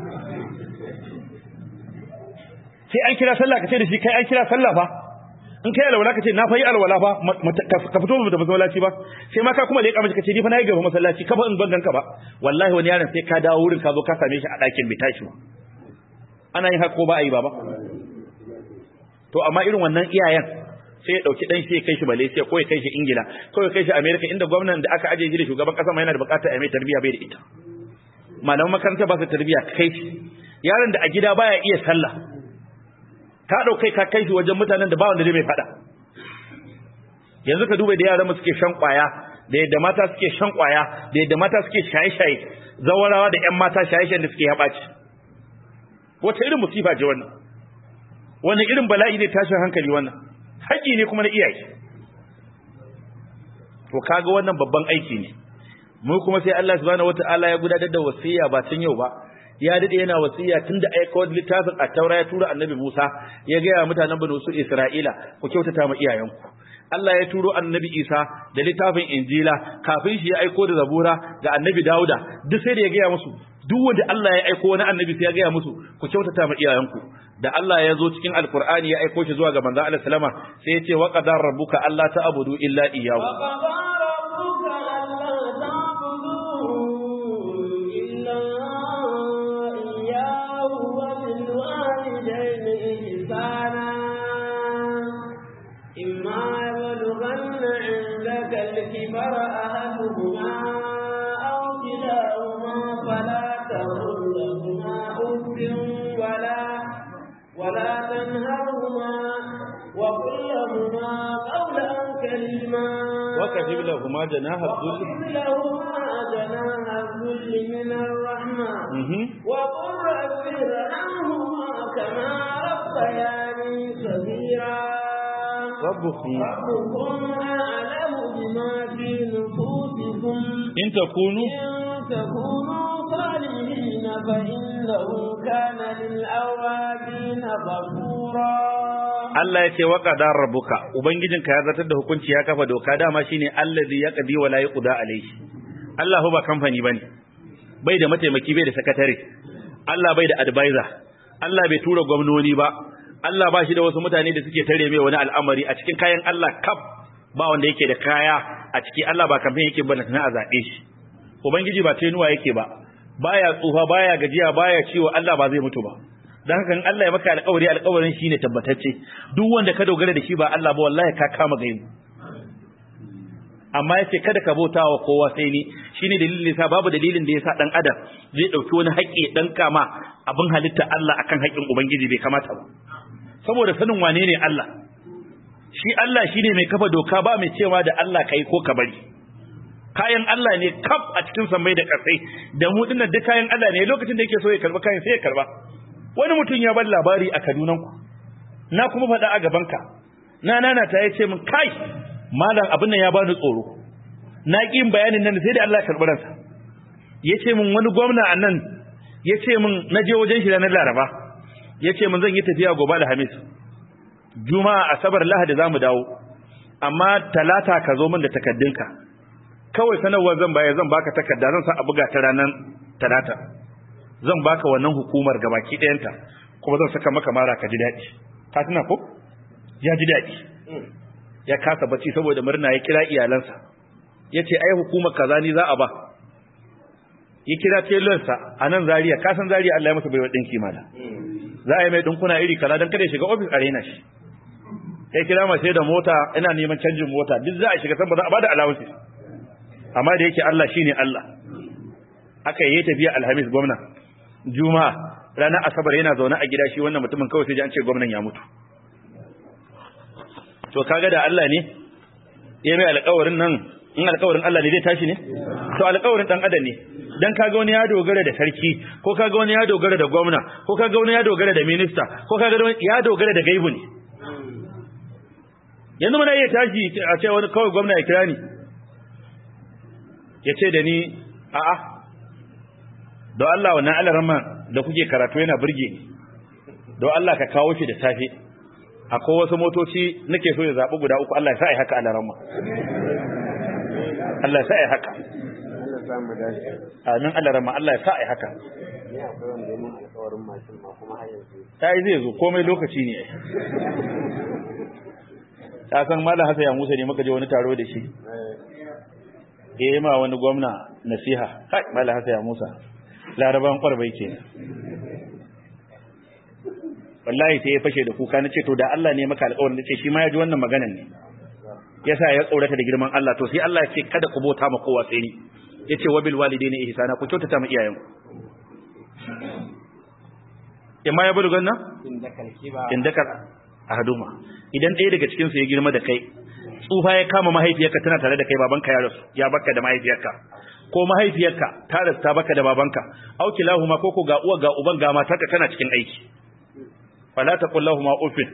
sai an kira sallah ka ce da shi kai an kira sallah fa in kai alwala ka ce na fa yi alwala fa ka fito mu da masallaci ba sai ma ka kuma leƙa mace ka ce ni fa na yi gaba masallaci ka fa in ban ganka ba wallahi wani yaron sai ka dawo wurin ka zo ka same shi a ɗakin bai tashi ba ana yin haka ko ba a yi ba ba to amma irin wannan iyayen sai ya dauki dan shi ya kai shi Malaysia ko ya kai shi Ingila ko ya kai shi America inda gwamnan da aka aje shi da shugaban kasa ma yana da bukatar a mai tarbiya bai da ita malaman makaranta ba su tarbiya kai shi yaron da a gida baya iya sallah ka daukai ka kai shi wajen mutanen da ba wanda zai mai fada yanzu ka duba da yaran mu suke shan kwaya da yadda mata suke shan kwaya da yadda mata suke shaye-shaye zawarawa da ƴan mata shaye-shayen da suke yabaci wata irin musifa ce wannan wani irin bala'i ne tashin hankali wannan haƙƙi ne kuma na iyaye to kaga wannan babban aiki ne mu kuma sai Allah subhanahu wata'ala ya gudanar da wasiya ba tun yau ba ya dade yana wasiya tunda aika wani littafin a taura ya tura annabi Musa ya ga mutanen banu su Isra'ila ku kyautata ma iyayenku Allah ya turo annabi Isa da littafin Injila kafin shi ya aiko da Zabura ga annabi Dauda duk sai da ya gaya musu duk wanda Allah ya aiko wani annabi sai ya gaya musu ku kyautata ma iyayenku da Allah ya zo cikin Alkur'ani ya aiko shi zuwa ga manzon Allah sallama sai ya ce wa qadar rabbuka alla ta'budu illa iyyahu الكبر أحدهما أو كلاهما فلا تقل لهما أف ولا ولا تنهرهما وقل لهما قولا كريما وكتب لهما جناح الذل وقل لهما جناح الذل من الرحمة وقل رب ارحمهما كما ربياني صغيرا ربكم ربكم أعلم بما في نفوسكم إن تكونوا إن تكونوا صالحين فإنه كان للأوابين غفورا Allah ya ce wa qadar rabbuka ubangijinka ya zartar da hukunci ya kafa doka dama shine allazi yaqdi wa la yuqda alayhi Allah ba kamfani bane bai da mataimaki bai da sakatare Allah bai da advisor Allah bai tura gwamnoni ba Allah ba shi da wasu mutane da suke tare mai wani al'amari a cikin kayan Allah kaf ba wanda yake da kaya a ciki Allah ba kamfen yake ba na a zaɓe shi ubangiji ba tenuwa yake ba baya tsufa baya gajiya baya ciwo Allah ba zai mutu ba dan haka in Allah ya maka alƙawari alƙawarin shine tabbatacce duk wanda ka dogara da shi ba Allah ba wallahi ka kama gaimu amma yace kada ka bauta wa kowa sai ni shine dalilin sa babu dalilin da yasa dan adam zai dauki wani haƙƙi dan kama abin halitta Allah akan haƙƙin ubangiji bai kamata ba saboda sanin wane ne Allah shi Allah shine mai kafa doka ba mai cewa da Allah kai ko ka bari kayan Allah ne kaf a cikin sammai da ƙasai da mu dinnan duk kayan Allah ne lokacin da yake so ya karba kayan sai ya karba wani mutum ya bar labari a Kaduna ku na kuma faɗa a gaban ka na nana ta yace min kai malam abin nan ya bani tsoro na ƙi bayanin nan sai da Allah ya karɓi ransa yace min wani gwamna a nan yace min na je wajen shi ranar Laraba yace min zan yi tafiya gobe Alhamis Juma'a Asabar Lahadi zamu dawo amma talata ka zo min da takaddunka kawai sanarwar zan baya zan baka takarda zan sa a buga ta ranar talata zan baka wannan hukumar gabaki ɗayanta kuma zan saka maka mara ka ji daɗi ka tuna ko ya ji daɗi ya kasa bacci saboda murna ya kira iyalansa ya ce ai hukumar kaza ni za a ba ya kira telonsa a nan zariya ka san zariya Allah ya masa baiwa ɗinki mala za a yi mai ɗinkuna iri kaza don kada ya shiga ofis a raina shi ya kira mace da mota ina neman canjin mota duk za a shiga san ba za a bada alawunsi amma da yake Allah shine Allah aka yi tafiya alhamis gwamna juma'a ranar asabar yana zaune a gida shi wannan mutumin kawai sai ji an ce gwamnan ya mutu to kaga da Allah ne ya mai alƙawarin nan in alƙawarin Allah ne zai tashi ne to alƙawarin dan adam ne dan kaga wani ya dogara da sarki ko kaga wani ya dogara da gwamna ko kaga wani ya dogara da minista ko kaga wani ya dogara da gaibu ne yanzu muna iya tashi a ce wani kawai gwamna ya kira ni ya ce da ni a'a don Allah wannan alarama da kuke karatu yana burge ni don Allah ka kawo shi da safe akwai wasu motoci nake so ya zaɓi guda uku Allah ya sa a haka alarama Allah ya sa a haka sa mu dace amin Allah rama Allah ya sa ai haka ni akwai wanda ya mun alƙawarin mashin ma kuma har yanzu sai zai zo komai lokaci ne ai ta san malam Hassan ya Musa ne muka je wani taro da shi ya yi ma wani gwamna nasiha kai malam Hassan ya Musa laraban kwarbai ke wallahi sai ya fashe da kuka nace to da Allah ne maka alƙawarin nace shi ma ya ji wannan maganan ne yasa ya tsorata da girman Allah to sai Allah ya ce kada ku bauta ma kowa sai ni yace wa bil walidaini ihsana ku kyautata ma iyayenku imma ya bulugan nan inda kalki ba indakar ahaduma idan ɗaya daga cikin su ya girma da kai tsufa ya kama mahaifiyarka tana tare da kai babanka ya rasu ya baka da mahaifiyarka ko mahaifiyarka ta rasu ta baka da babanka au kilahuma ko ko ga uwa ga uban ga matarka kana cikin aiki fala taqul lahumu ufin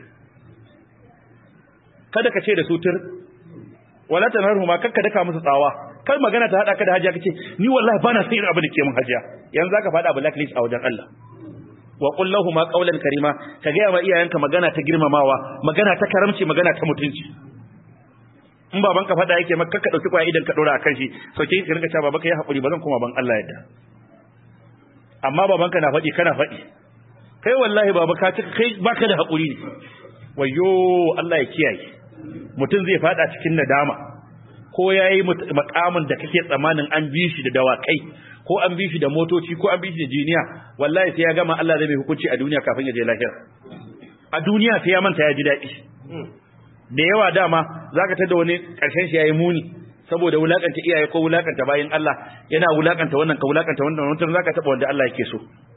kada ka ce da su tur wala tanharhuma kakka daka musu tsawa kar magana ta hada ka da hajiya kace ni wallahi bana sai irin abin da ke mun hajiya yanzu zaka fada blacklist a wajen Allah wa qul lahumu qawlan karima ka ga ma iyayenka magana ta girmamawa magana ta karamci magana ta mutunci in baban ka fada yake maka ka dauki kwaya idan ka dora akan shi sauke ka rinka cewa baba kai hakuri bazan koma ban Allah yadda amma baban ka na fadi kana fadi kai wallahi baba ka ci kai baka da hakuri ne wayo Allah ya kiyaye mutum zai fada cikin nadama ko yayi makamin da kake tsamanin an bi shi da dawakai ko an bi shi da motoci ko an bi shi da jiniya wallahi sai ya gama Allah zai mai hukunci a duniya kafin ya je lahira a duniya sai ya manta ya ji daɗi da yawa dama zaka tada wani karshen shi yayi muni saboda wulakanta iyaye ko wulakanta bayin Allah yana wulakanta wannan ka wulakanta wannan wannan zaka taba wanda Allah yake so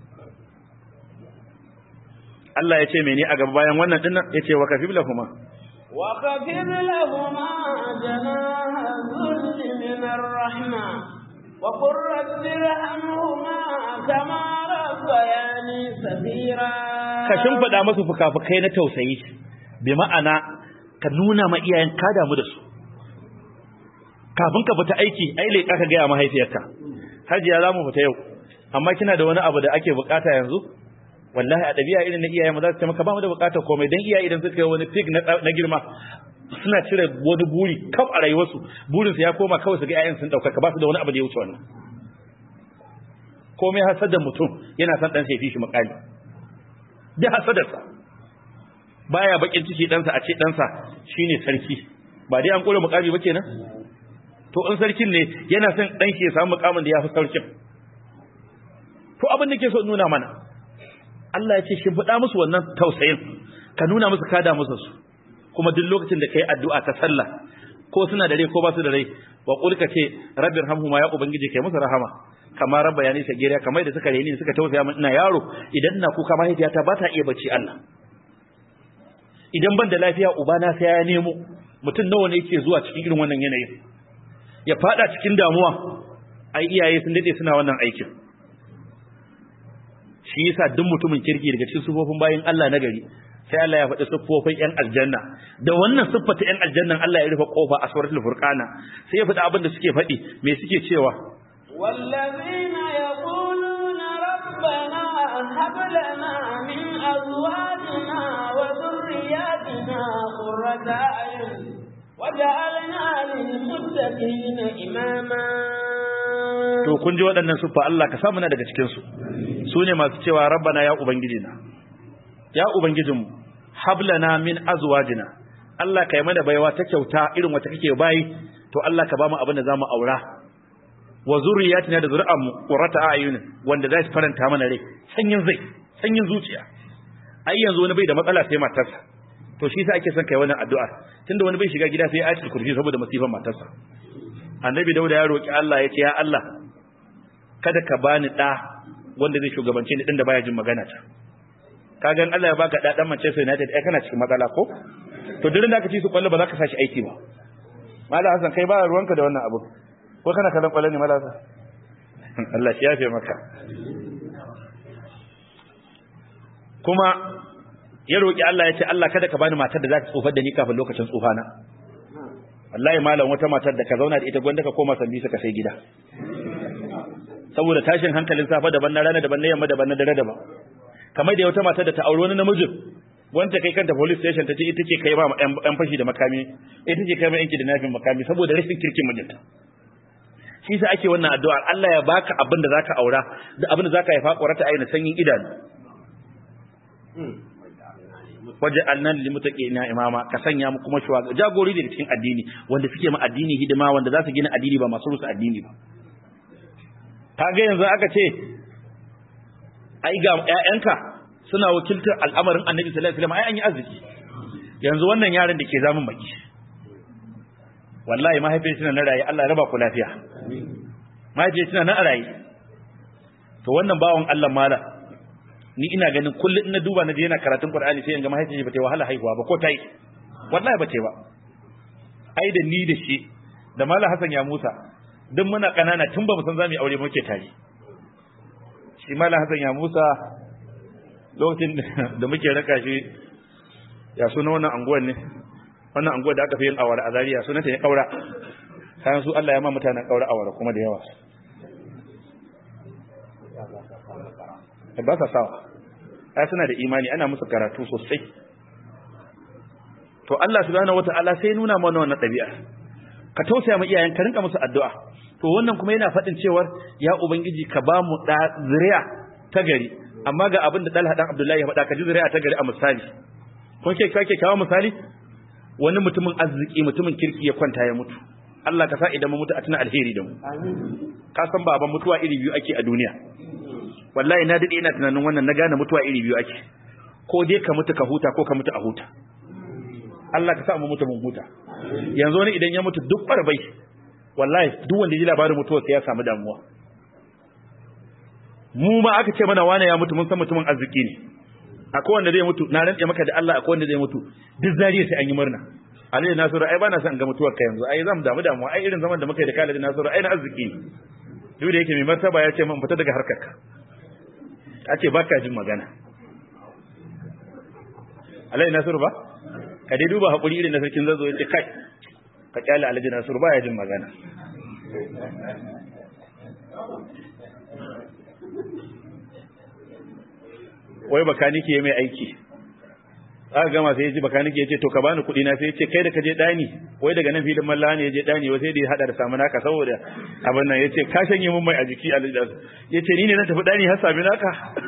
Allah ya ce mene a gaba bayan wannan dinnan yace wa kafib lahuma وخفض لهما جناح الذل من الرحمة وقل رب ارحمهما كما ربياني صغيرا ka shimfida musu fukafukai na tausayi bi ma'ana ka nuna ma iyayen ka damu da su kafin ka fita aiki ai leƙa ka gaya mahaifiyarka hajiya za mu fita yau amma kina da wani abu da ake bukata yanzu wallahi a ɗabi'a irin na iyaye mu za su ce maka ba mu da bukatar komai dan iyaye idan suka yi wani fig na girma suna cire wani buri kaf a rayuwarsu burinsu ya koma kawai su ga 'ya'yan sun ɗaukaka ba su da wani abu da ya wuce wannan komai hasadar mutum yana son ɗansa ya fi shi makali da hasadarsa baya bakin ciki ɗansa a ce ɗansa shine sarki ba dai an kula mukami ba kenan to in sarkin ne yana son ɗan shi ya samu mukamin da ya fi sarkin to abin da ke so nuna mana Allah ya ce shi faɗa musu wannan tausayin ka nuna musu kada musu su kuma duk lokacin da kai addu'a ta sallah ko suna da rai ko ba su da rai wa qul ka ce rabbir hamhuma ya ubangiji kai musu rahama kamar rabba yani sa geriya kamar da suka reni suka tausaya min ina yaro idan ina kuka mahaifiyata ba ta iya bacci Allah idan ban da lafiya ubana sai ya nemo mutum nawa ne yake zuwa cikin irin wannan yanayin ya fada cikin damuwa ai iyaye sun dade suna wannan aikin shi yasa duk mutumin kirki daga cikin sufofin bayin Allah na gari sai Allah ya faɗi siffofin ƴan aljanna da wannan siffata ƴan aljannan Allah ya rufe kofa a suratul furqana sai ya faɗi abin da suke faɗi me suke cewa والذين يقولون ربنا هب لنا من أزواجنا وذرياتنا قرة أعين وجعلنا للمتقين إماما to kun ji waɗannan siffa Allah ka samu na daga cikin su su ne masu cewa rabbana ya ubangijina ya ubangijinmu hablana min azwajina Allah ka yi mana baiwa ta kyauta irin wata kake bayi to Allah ka ba mu abin da zamu aura wa zurriyatina da zuri'anmu qurrata ayun wanda zai faranta mana rai sanyin zai sanyin zuciya ai yanzu wani bai da matsala sai matarsa to shi yasa ake son kai wannan addu'a tunda wani bai shiga gida sai ayatul kursi saboda masifan matarsa annabi dauda ya roki Allah ya ce ya Allah kada ka bani da wanda zai shugabance ni din da baya jin magana ta kagan Allah ya baka da dan Manchester United ai kana cikin matsala ko to duk da ka ci su kwallo ba za ka sashi aiki ba Malam Hassan kai ba ruwanka da wannan abu ko kana kallon kwallo ne Malam Hassan Allah shi yafe maka kuma ya roki Allah ya ce Allah kada ka bani matar da za ta tsofar da ni kafin lokacin tsufana wallahi malam wata matar da ka zauna da ita gwanda ka koma sandi ka sai gida saboda tashin hankalin safa daban na rana daban na yamma daban na dare daban kamar da wata matar da ta auri wani namijin wanda kai kanta police station ta ce ita ce kai ba yan fashi da makami ita ce kai ma yanki da nafin makami saboda rashin kirkin mijinta shi sa ake wannan addu'a Allah ya baka abin da zaka aura da abin da zaka haifa ƙwarata aina sanyin idanu waje annan limutaqina imama ka sanya mu kuma shuwa jagori daga cikin addini wanda suke ma addini hidima wanda za su gina addini ba masu rusa addini ba kaga yanzu aka ce ai ga ƴaƴanka suna wakiltar al'amarin Annabi sallallahu alaihi wasallam ai an yi arziki yanzu wannan yaron da ke zamun baki wallahi mahaifiyar tana na raye Allah ya raba ku lafiya mahaifiyar tana na raye to wannan bawon Allah mala ni ina ganin kullum na duba na je yana karatun Qur'ani sai in ga mahaifiyar ba ta wahala haihuwa ba ko ta yi wallahi ba ta ba ai da ni da shi da Malam Hassan ya Musa duk muna kanana tun ba mu san zamu yi aure muke tare shi Malam Hassan ya Musa lokacin da muke raka shi ya suna wannan anguwan ne wannan anguwar da aka fi yin awara a Zaria sunanta ya kaura kayan su Allah ya ma mutanen kaura awara kuma da yawa ba sa sawa ai suna da imani ana musu karatu sosai to Allah subhanahu wataala sai nuna mana wannan ɗabi'a ka tausaya ma iyayen ka rinka musu addu'a to wannan kuma yana faɗin cewar ya ubangiji ka ba mu da zuriya ta gari amma ga abin da Talha dan Abdullahi ya faɗa ka ji zuriya ta gari a misali kun ke kake kawo misali wani mutumin arziki mutumin kirki ya kwanta ya mutu Allah ka sa idan mu mutu a tuna alheri da mu ka san baban mutuwa iri biyu ake a duniya wallahi na dade ina tunanin wannan na gane mutuwa iri biyu ake ko dai ka mutu ka huta ko ka mutu a huta Allah ka sa mu mutu mun huta yanzu wani idan ya mutu duk barbai wallahi duk wanda ji labarin mutuwa sai ya samu damuwa mu ma aka ce mana wane ya mutu mun san mutumin arziki ne akwai wanda zai mutu na rantse maka da Allah akwai wanda zai mutu duk zariya sai an yi murna Aliyu Nasiru ai bana son ga mutuwar ka yanzu ai zan damu damuwa ai irin zaman da muka yi da Khalid Nasiru ai na arziki ne duk da yake mai martaba ya ce mun fita daga harkar ka a ce baka jin magana Aliyu Nasiru ba ka dai duba hakuri irin na sarkin zazo ya ce kai ka kyale Aliyu Nasiru ba ya jin magana wai bakanike mai aiki aka gama sai ya ji bakanike ya ce to ka bani kuɗi na sai ya ce kai da ka je ɗani wai daga nan filin malla ne ya je ɗani wai sai da ya haɗa da samu naka saboda abin nan ya ce ka shanye mun mai a jiki a ya ce ni ne na tafi ɗani har sami naka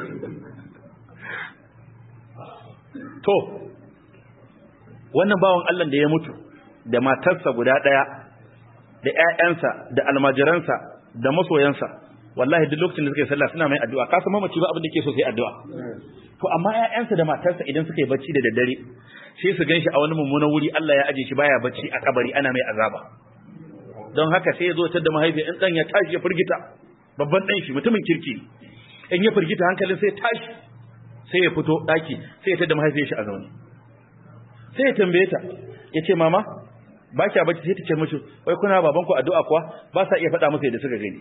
to wannan bawan Allah da ya mutu da matarsa guda ɗaya da ƴaƴansa da almajiransa da masoyansa wallahi duk lokacin da suka yi sallah suna mai addu'a ka san mamaci ba abin da ke so sai addu'a to amma ƴaƴansa da matarsa idan suka yi bacci da daddare sai su ganshi a wani mummunan wuri Allah ya aje shi baya bacci a kabari ana mai azaba don haka sai ya zo tar da mahaifi in dan ya tashi ya firgita babban dan shi mutumin kirki in ya firgita hankalin sai tashi sai ya fito daki sai ya tar da mahaifiyar shi a zaune sai ya tambaye ta ya ce mama ba kya bacci sai ta ce mishi wai kuna babanku addu'a kuwa ba sa iya faɗa musu yadda suka gani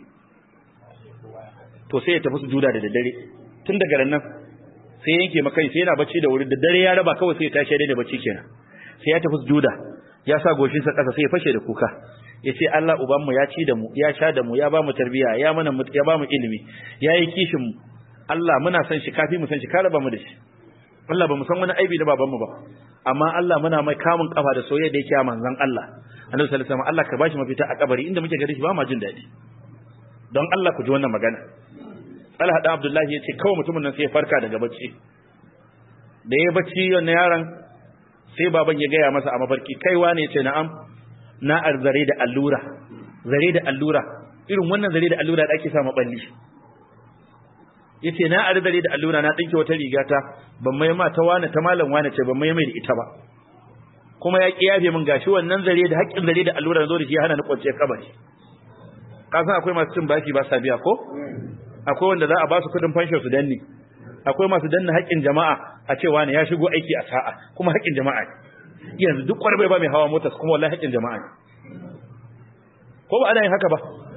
to sai ya tafi su juda da daddare tun daga nan sai yanke makai sai yana bacci da wuri da dare ya raba kawai sai ya tashi da bacci kenan sai ya tafi su juda ya sa goshin sa kasa sai ya fashe da kuka ya ce Allah ubanmu ya ci da mu ya sha da mu ya ba mu tarbiya ya mana ya ba mu ilimi ya yi kishin mu Allah muna san shi kafi mu san shi ka raba mu da shi Allah ba mu san wani aibi da babanmu ba amma Allah muna mai kamun kafa da soyayya da yake a manzon Allah Annabi sallallahu alaihi wasallam Allah ka bashi mafita a kabari inda muke gari shi ba ma jin daɗi don Allah ku ji wannan magana Talha da Abdullahi ya ce kawai mutumin nan sai ya farka daga bacci da ya bacci wannan yaron sai baban ya gaya masa a mafarki kaiwa ne ce na'am na arzare da allura zare da allura irin wannan zare da allura da ake sa maballi yace na arzare da allura na dinke wata riga ta ban mai ma ta wani ta malam wani ce ban mai mai da ita ba kuma ya ki yafe min gashi wannan zare da haƙƙin zare da allura zo da shi hana ni kwance kabari ka san akwai masu cin bashi ba sa biya ko akwai wanda za a ba su kudin fansho su danne akwai masu danna haƙƙin jama'a a cewa ne ya shigo aiki a sa'a kuma haƙƙin jama'a ne yanzu duk kwarbai ba mai hawa mota kuma wallahi haƙƙin jama'a ne ko ba ana yin haka ba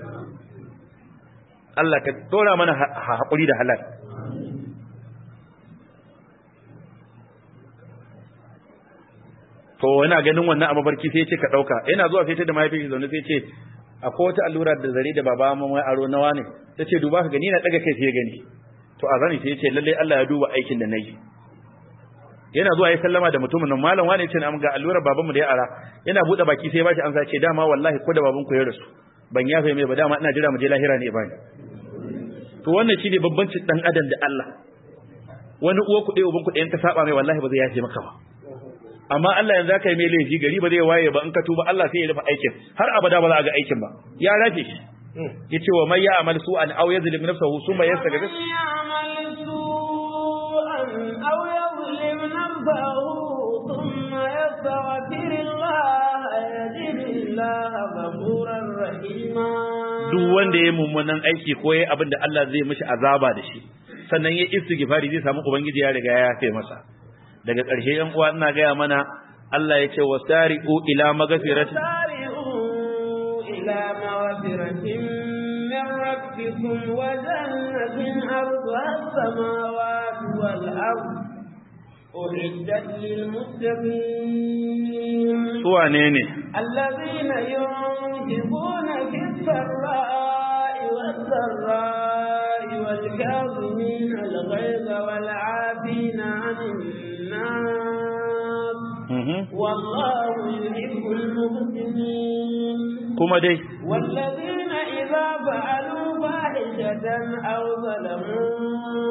Allah ka dora mana haƙuri da halal to yana ganin wannan a mabarki sai ya ce ka ɗauka yana zuwa sai ta da mahaifin zaune sai ce akwai wata allura da zare da baba mamai aro nawa ne ta ce duba ka gani na daga kai sai gani to a zani sai ya ce lalle Allah ya duba aikin da nayi yana zuwa ya sallama da mutumin nan malam wani ce na ga allurar babanmu da ya ara yana bude baki sai ya bashi amsa ce dama wallahi ko da babanku ya rasu ban yafe mai ba dama ina jira mu je lahira ne bani to wannan shine babbancin dan adam da Allah wani uwa kuɗe uban kuɗe in ka saba mai wallahi ba zai yafe maka ba amma Allah yanzu aka yi mai laifi gari ba zai waye ba in ka tuba Allah sai ya rufe aikin har abada ba za a ga aikin ba ya rafe shi yace wa man ya'mal su'an aw yazlim nafsahu thumma yastaghfir أو يظلم نفسه ثم يستغفر الله يجد الله غفورا رحيما duk wanda ya mummunan aiki ko yayi abin da Allah zai mishi azaba da shi sannan ya istighfari zai samu ubangiji ya riga ya yafe masa daga ƙarshe yan uwa ina gaya mana Allah ya ce wasari'u ila magfiratin وسارعوا إلى مغفرة من ربكم وجنة أرضها السماوات والأرض أعدت للمتقين su wane ne الذين ينفقون في السراء والضراء والكاظمين الغيظ والعافين عن الناس Mhm. والله يحب المحسنين kuma dai والذين إذا فعلوا فاحشة أو ظلموا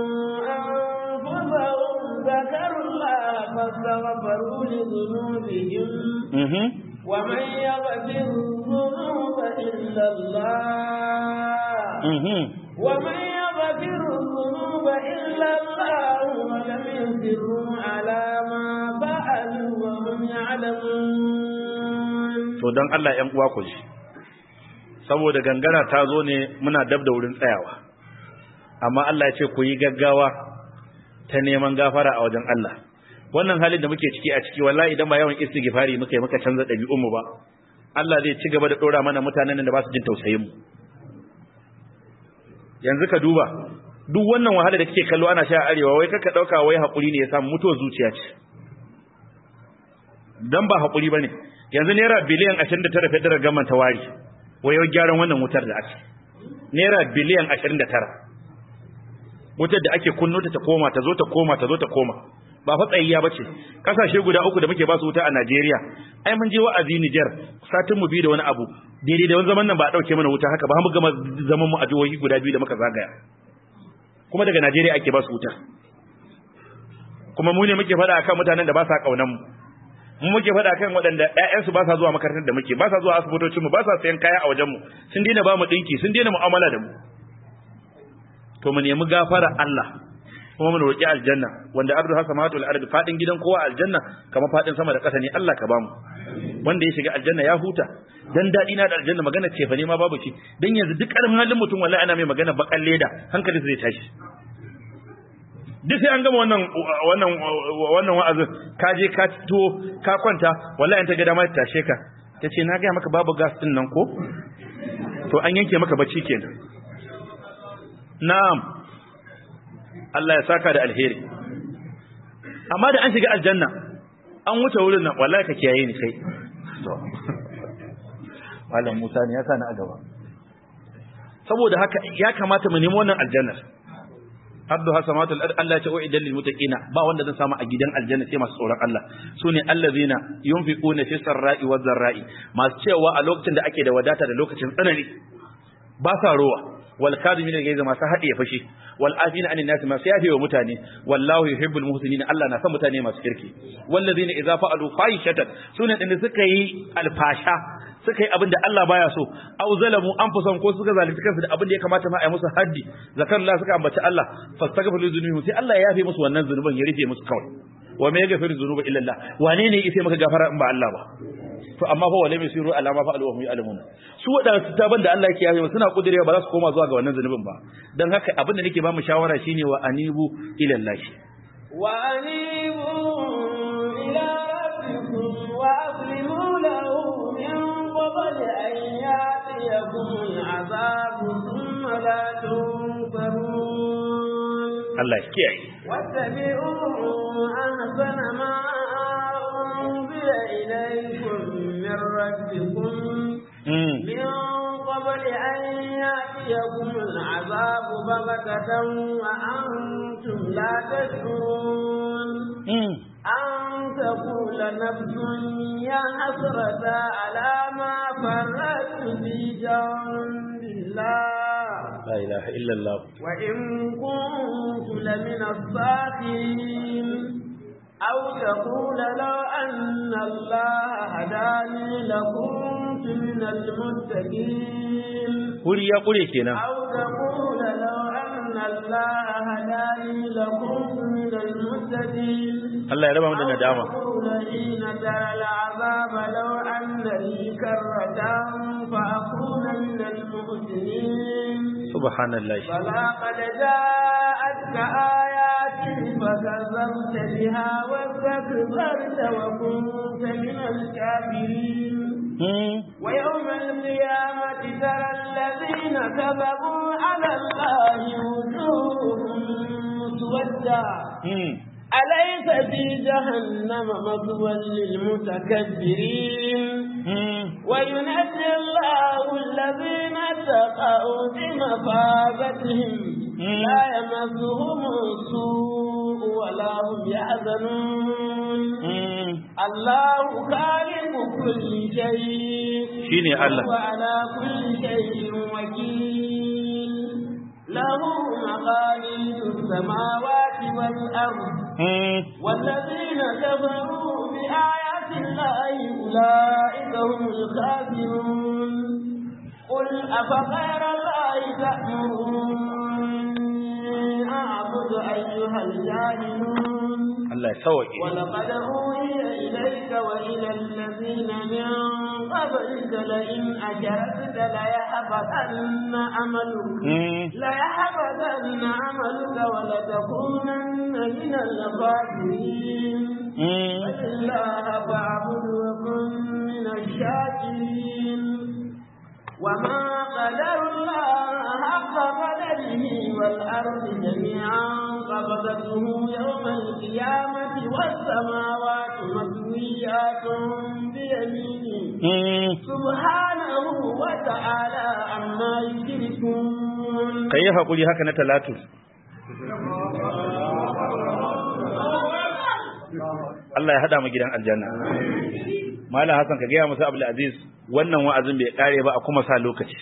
أنفسهم ذكروا الله فاستغفروا لذنوبهم Mhm. ومن يغفر الذنوب إلا الله Mhm. ومن يغفر الذنوب إلا الله ولم يصروا على ما فعلوا وهم يعلمون to dan Allah ƴan uwa ku ji saboda gangara ta zo ne muna dab da wurin tsayawa amma Allah ya ce ku yi gaggawa ta neman gafara a wajen Allah wannan halin da muke ciki a ciki wallahi idan ba yawan istighfari muka yi muka canza ɗabi'un mu ba Allah zai ci gaba da dora mana mutanen da ba su jin tausayin mu yanzu ka duba duk wannan wahala da kake kallo ana sha a arewa wai kaka dauka wai hakuri ne ya samu mutuwar zuciya ce dan ba hakuri bane yanzu naira biliyan 29 federal government ta wari wayo gyaran wannan wutar da ake naira biliyan 29 wutar da ake kunno ta ta koma ta zo ta koma ta zo ta koma ba fa tsayayya bace kasashe guda uku da muke ba su wuta a Najeriya ai mun je wa'azi Niger satin mu biyu da wani abu daidai da wani zaman nan ba a dauke mana wuta haka ba mu gama zaman mu a jihohi guda biyu da muka zagaya kuma daga Najeriya ake ba su wuta kuma mu ne muke faɗa akan mutanen da ba sa kaunan mu mu muke faɗa kan waɗanda ƴaƴansu ba sa zuwa makarantar da muke ba sa zuwa asibitocin mu ba sa sayan kaya a wajen mu sun daina ba mu dinki sun daina mu'amala da mu to mu nemi gafara Allah kuma mu roki aljanna wanda ardu hasamatu al-ard fadin gidan kowa aljanna kamar fadin sama da ƙasa ne Allah ka bamu wanda ya shiga aljanna ya huta dan dadi na da aljanna magana ce fa ne ma babu shi dan yanzu duk ƙarfin halin mutum wallahi ana mai magana bakan leda hankali zai tashi duk sai an gama wannan wannan wannan wa'azin ka je ka to ka kwanta wallahi in ta ga dama ta tashe ka tace na ga maka babu gas din nan ko to an yanke maka bacci kenan na'am Allah ya saka da alheri amma da an shiga aljanna an wuce wurin nan wallahi ka kiyaye ni kai Malam Musa ne ya sa ni a gaba saboda haka ya kamata mu nemi wannan aljannar abdu hasamatul ard Allah ya ce uidal lil muttaqina ba wanda zan samu a gidan aljanna sai masu tsoron Allah sune allazina yunfiquna fi sarra'i wa dharra'i masu cewa a lokacin da ake da wadata da lokacin tsanani ba sa rowa wal kadimina gaiza masu haɗe ya fashi wal afina anin nasi masu yafe wa mutane wallahu yuhibbul muhsinin Allah na san mutane masu kirki wallazina idza fa'alu fahishatan sune din suka yi alfasha suka yi abin da Allah baya so aw zalamu anfusahum ko suka zalunci kansu da abin da ya kamata ma a yi musu haddi zakar Allah suka ambaci Allah fastaghfiru dhunubihim sai Allah ya yafe musu wannan zunuban ya rufe musu kawai wa me yaghfiru dhunuba illa Allah wane ne yake maka gafara in ba Allah ba to amma fa wala yasiru ala ma fa'alu wa hum ya'lamun su wadansu taban da Allah yake yafe musu suna kudirewa ba za su koma zuwa ga wannan zunubin ba dan haka abin da nake ba mu shawara shine wa anibu ila Allah wa anibu ila rabbikum wa aslimu lahu min قبل أن يأتيكم العذاب ثم لا تنصرون الله يحكي واتبعوا أحسن ما أنزل إليكم من ربكم من قبل أن يأتيكم العذاب بغتة وأنتم لا تشعرون أن تقول نفس يا حسرة على ما فرطت في جنب الله la ilaha illallah وإن كنت لمن الصاخرين أو تقول لو أن الله هداني لكنت من المتقين kuri ya kure kenan أو تقول لو أن الله هداني لكنت من المهتدين Allah ya raba mu da أو nadama تقول حين ترى العذاب لو أن لي كرة فأكون من المحسنين subhanallah بلى قد جاءتك آياتي فكذبت بها واستكبرت وكنت من الكافرين hmm ويوم القيامة ترى الذين كذبوا على الله وجوههم مسودة hmm أليس في جهنم مثوى للمتكبرين hmm وينجي الله الذين اتقوا بمفازتهم لا يمسهم السوء ولا هم يحزنون hmm الله خالق كل شيء shine Allah وعلى كل شيء وكيل له مقاليد السماوات والأرض hmm والذين كفروا بآيات الله أولئك هم الخاسرون قل أفغير الله تأمروني أعبد أيها الجاهلون Allah ya sauke ولقد أوحي إليك وإلى الذين من قبلك لئن أشركت ليحبطن عملك hmm ليحبطن عملك ولتكونن من الخاسرين hmm فلله فاعبد وكن من الشاكرين وما قدر الله حق قدره والأرض جميعا قبضته يوم القيامة والسماوات مطويات بيمينه hmm سبحانه وتعالى عما يشركون kai hakuri haka na talatu Allah ya hada mu gidan aljanna Malam Hassan ka gaya musu Abdul Aziz wannan wa'azin bai kare ba a kuma sa lokaci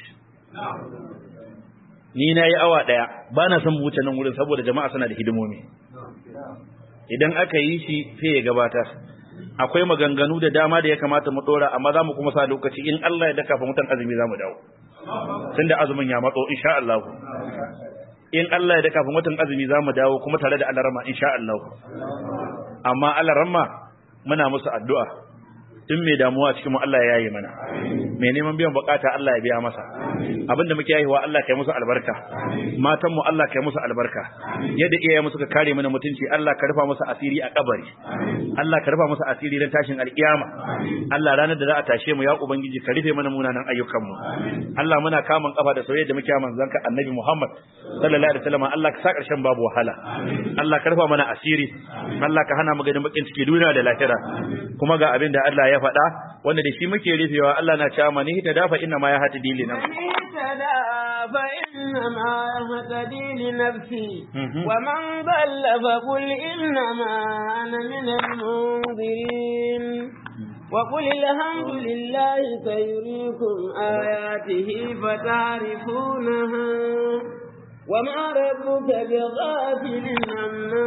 ni na yi awa daya ba na son wuce nan wurin saboda jama'a suna da hidimomi idan aka yi shi sai ya gabatar akwai maganganu da dama da ya kamata mu dora amma za mu kuma sa lokaci in Allah ya daka fa mutan azumi za mu dawo tunda azumin ya matso insha Allah in Allah ya daka fa mutan azumi za mu dawo kuma tare da alarama insha Allah amma alarama muna musu addu'a in mai damuwa cikin mu Allah ya yaye mana mai neman biyan bukata Allah ya biya masa abinda muke yayiwa Allah kai musu albarka matan mu Allah kai musu albarka yadda iyaye mu suka kare mana mutunci Allah ka rufa musu asiri a kabari Allah ka rufa musu asiri dan tashin alkiyama Allah ranar da za a tashe mu ya ubangiji ka rufe mana munanan ayyukan mu Allah muna kamun kafa da soyayya da muke manzon ka Annabi Muhammad sallallahu alaihi wasallam Allah ka sa karshen babu wahala Allah ka rufa mana asiri Allah ka hana mu ganin bakin ciki duniya da lahira kuma ga abin da Allah ya faɗa wanda da shi muke rufewa Allah na cewa mani ta dafa inna ma ya hati dili nan من اهتدى فإنما يهتدي لنفسه Mhm. ومن ضل فقل إنما أنا من المنذرين وقل الحمد لله سيريكم آياته فتعرفونها وما ربك بغافل عما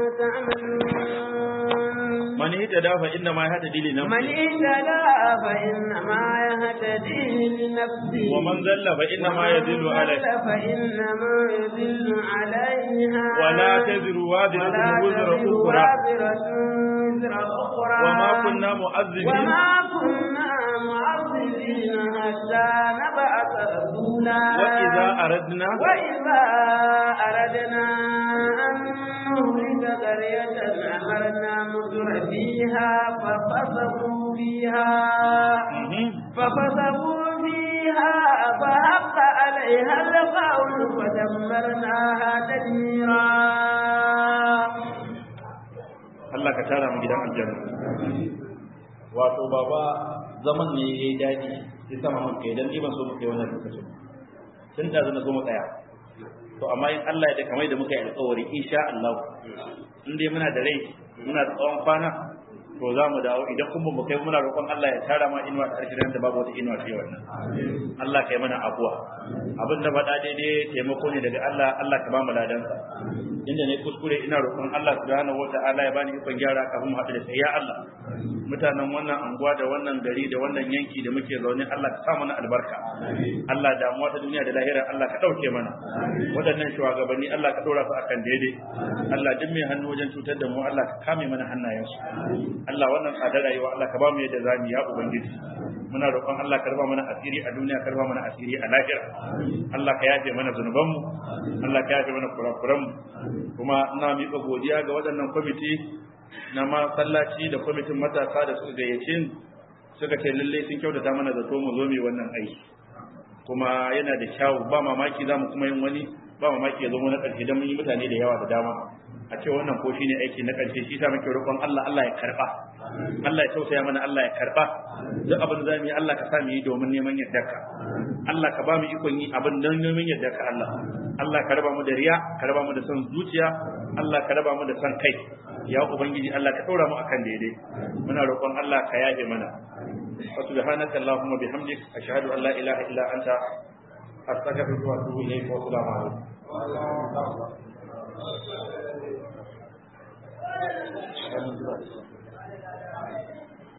تعملون mani ta dafa inna ma ya hati dili nan من اهتدى فإنما يهتدي لنفسه wa man zalla fa inna ma yadillu alai فإنما يدل عليها ولا تزر وازرة وزر أخرى وازرة وزر أخرى وما كنا مؤذبين وما كنا معذبين حتى نبعث رسولا وإذا أردنا وإذا أردنا أن نهلك قرية أمرنا متر فيها ففسقوا فيها Mhm. ففسقوا فيها فحق عليها القول فدمرناها تدميرا Allah ka tara mu gidan aljanna wato baba zaman ne yayi dadi sai sama mun kai dan ban so mu kai wannan lokacin tun da zan so mu tsaya to amma in Allah ya da kamar da muka yi alƙawari insha Allah in dai muna da rai muna da tsawon kwana to za mu dawo idan kuma mu kai muna roƙon Allah ya tara ma inuwa ta arshirin da babu wata inuwa ce wannan Allah kai mana abuwa abin da faɗa daidai taimako ne daga Allah Allah ka ba mu ladansa inda ne kuskure ina roƙon Allah subhanahu wata'ala ya bani ikon gyara kafin mu haɗu da sai ya Allah mutanen wannan anguwa da wannan gari da wannan yanki da muke zaune Allah ka sa mana albarka Allah damuwa ta duniya da lahira Allah ka ɗauke mana waɗannan shugabanni Allah ka ɗora su akan daidai Allah duk mai hannu wajen cutar da mu Allah ka kame mana hannayensu Allah wannan tsadar rayuwa Allah ka ba mu yadda zamu ya ubangiji muna roƙon Allah ka raba mana asiri a duniya ka raba mana asiri a lahira Allah ka yafe mana zunubanmu Allah ka yafe mana kurakuranmu kuma ina miƙa godiya ga waɗannan kwamiti na masallaci da kwamitin matasa da suka gayyace suka ce lallai sun kyautata mana zato mu zo mu wannan aiki kuma yana da kyawu ba mamaki za mu kuma yin wani ba mamaki ya zama na ƙarshe don mun yi mutane da yawa da dama a ce wannan ko shine aiki na ƙarshe shi sa muke roƙon Allah Allah ya karɓa Allah ya tausaya mana Allah ya karɓa duk abin da mu yi Allah ka sa mu yi domin neman yardarka Allah ka ba mu ikon yi abin don neman yardarka Allah Allah ka raba mu da riya ka raba mu da son zuciya Allah ka raba mu da son kai ya ubangiji Allah ka ɗora mu akan daidai muna roƙon Allah ka yafe mana wa subhanaka allahumma bihamdik ashhadu an la ilaha illa anta astaghfiruka wa atubu ilayk wa assalamu alaikum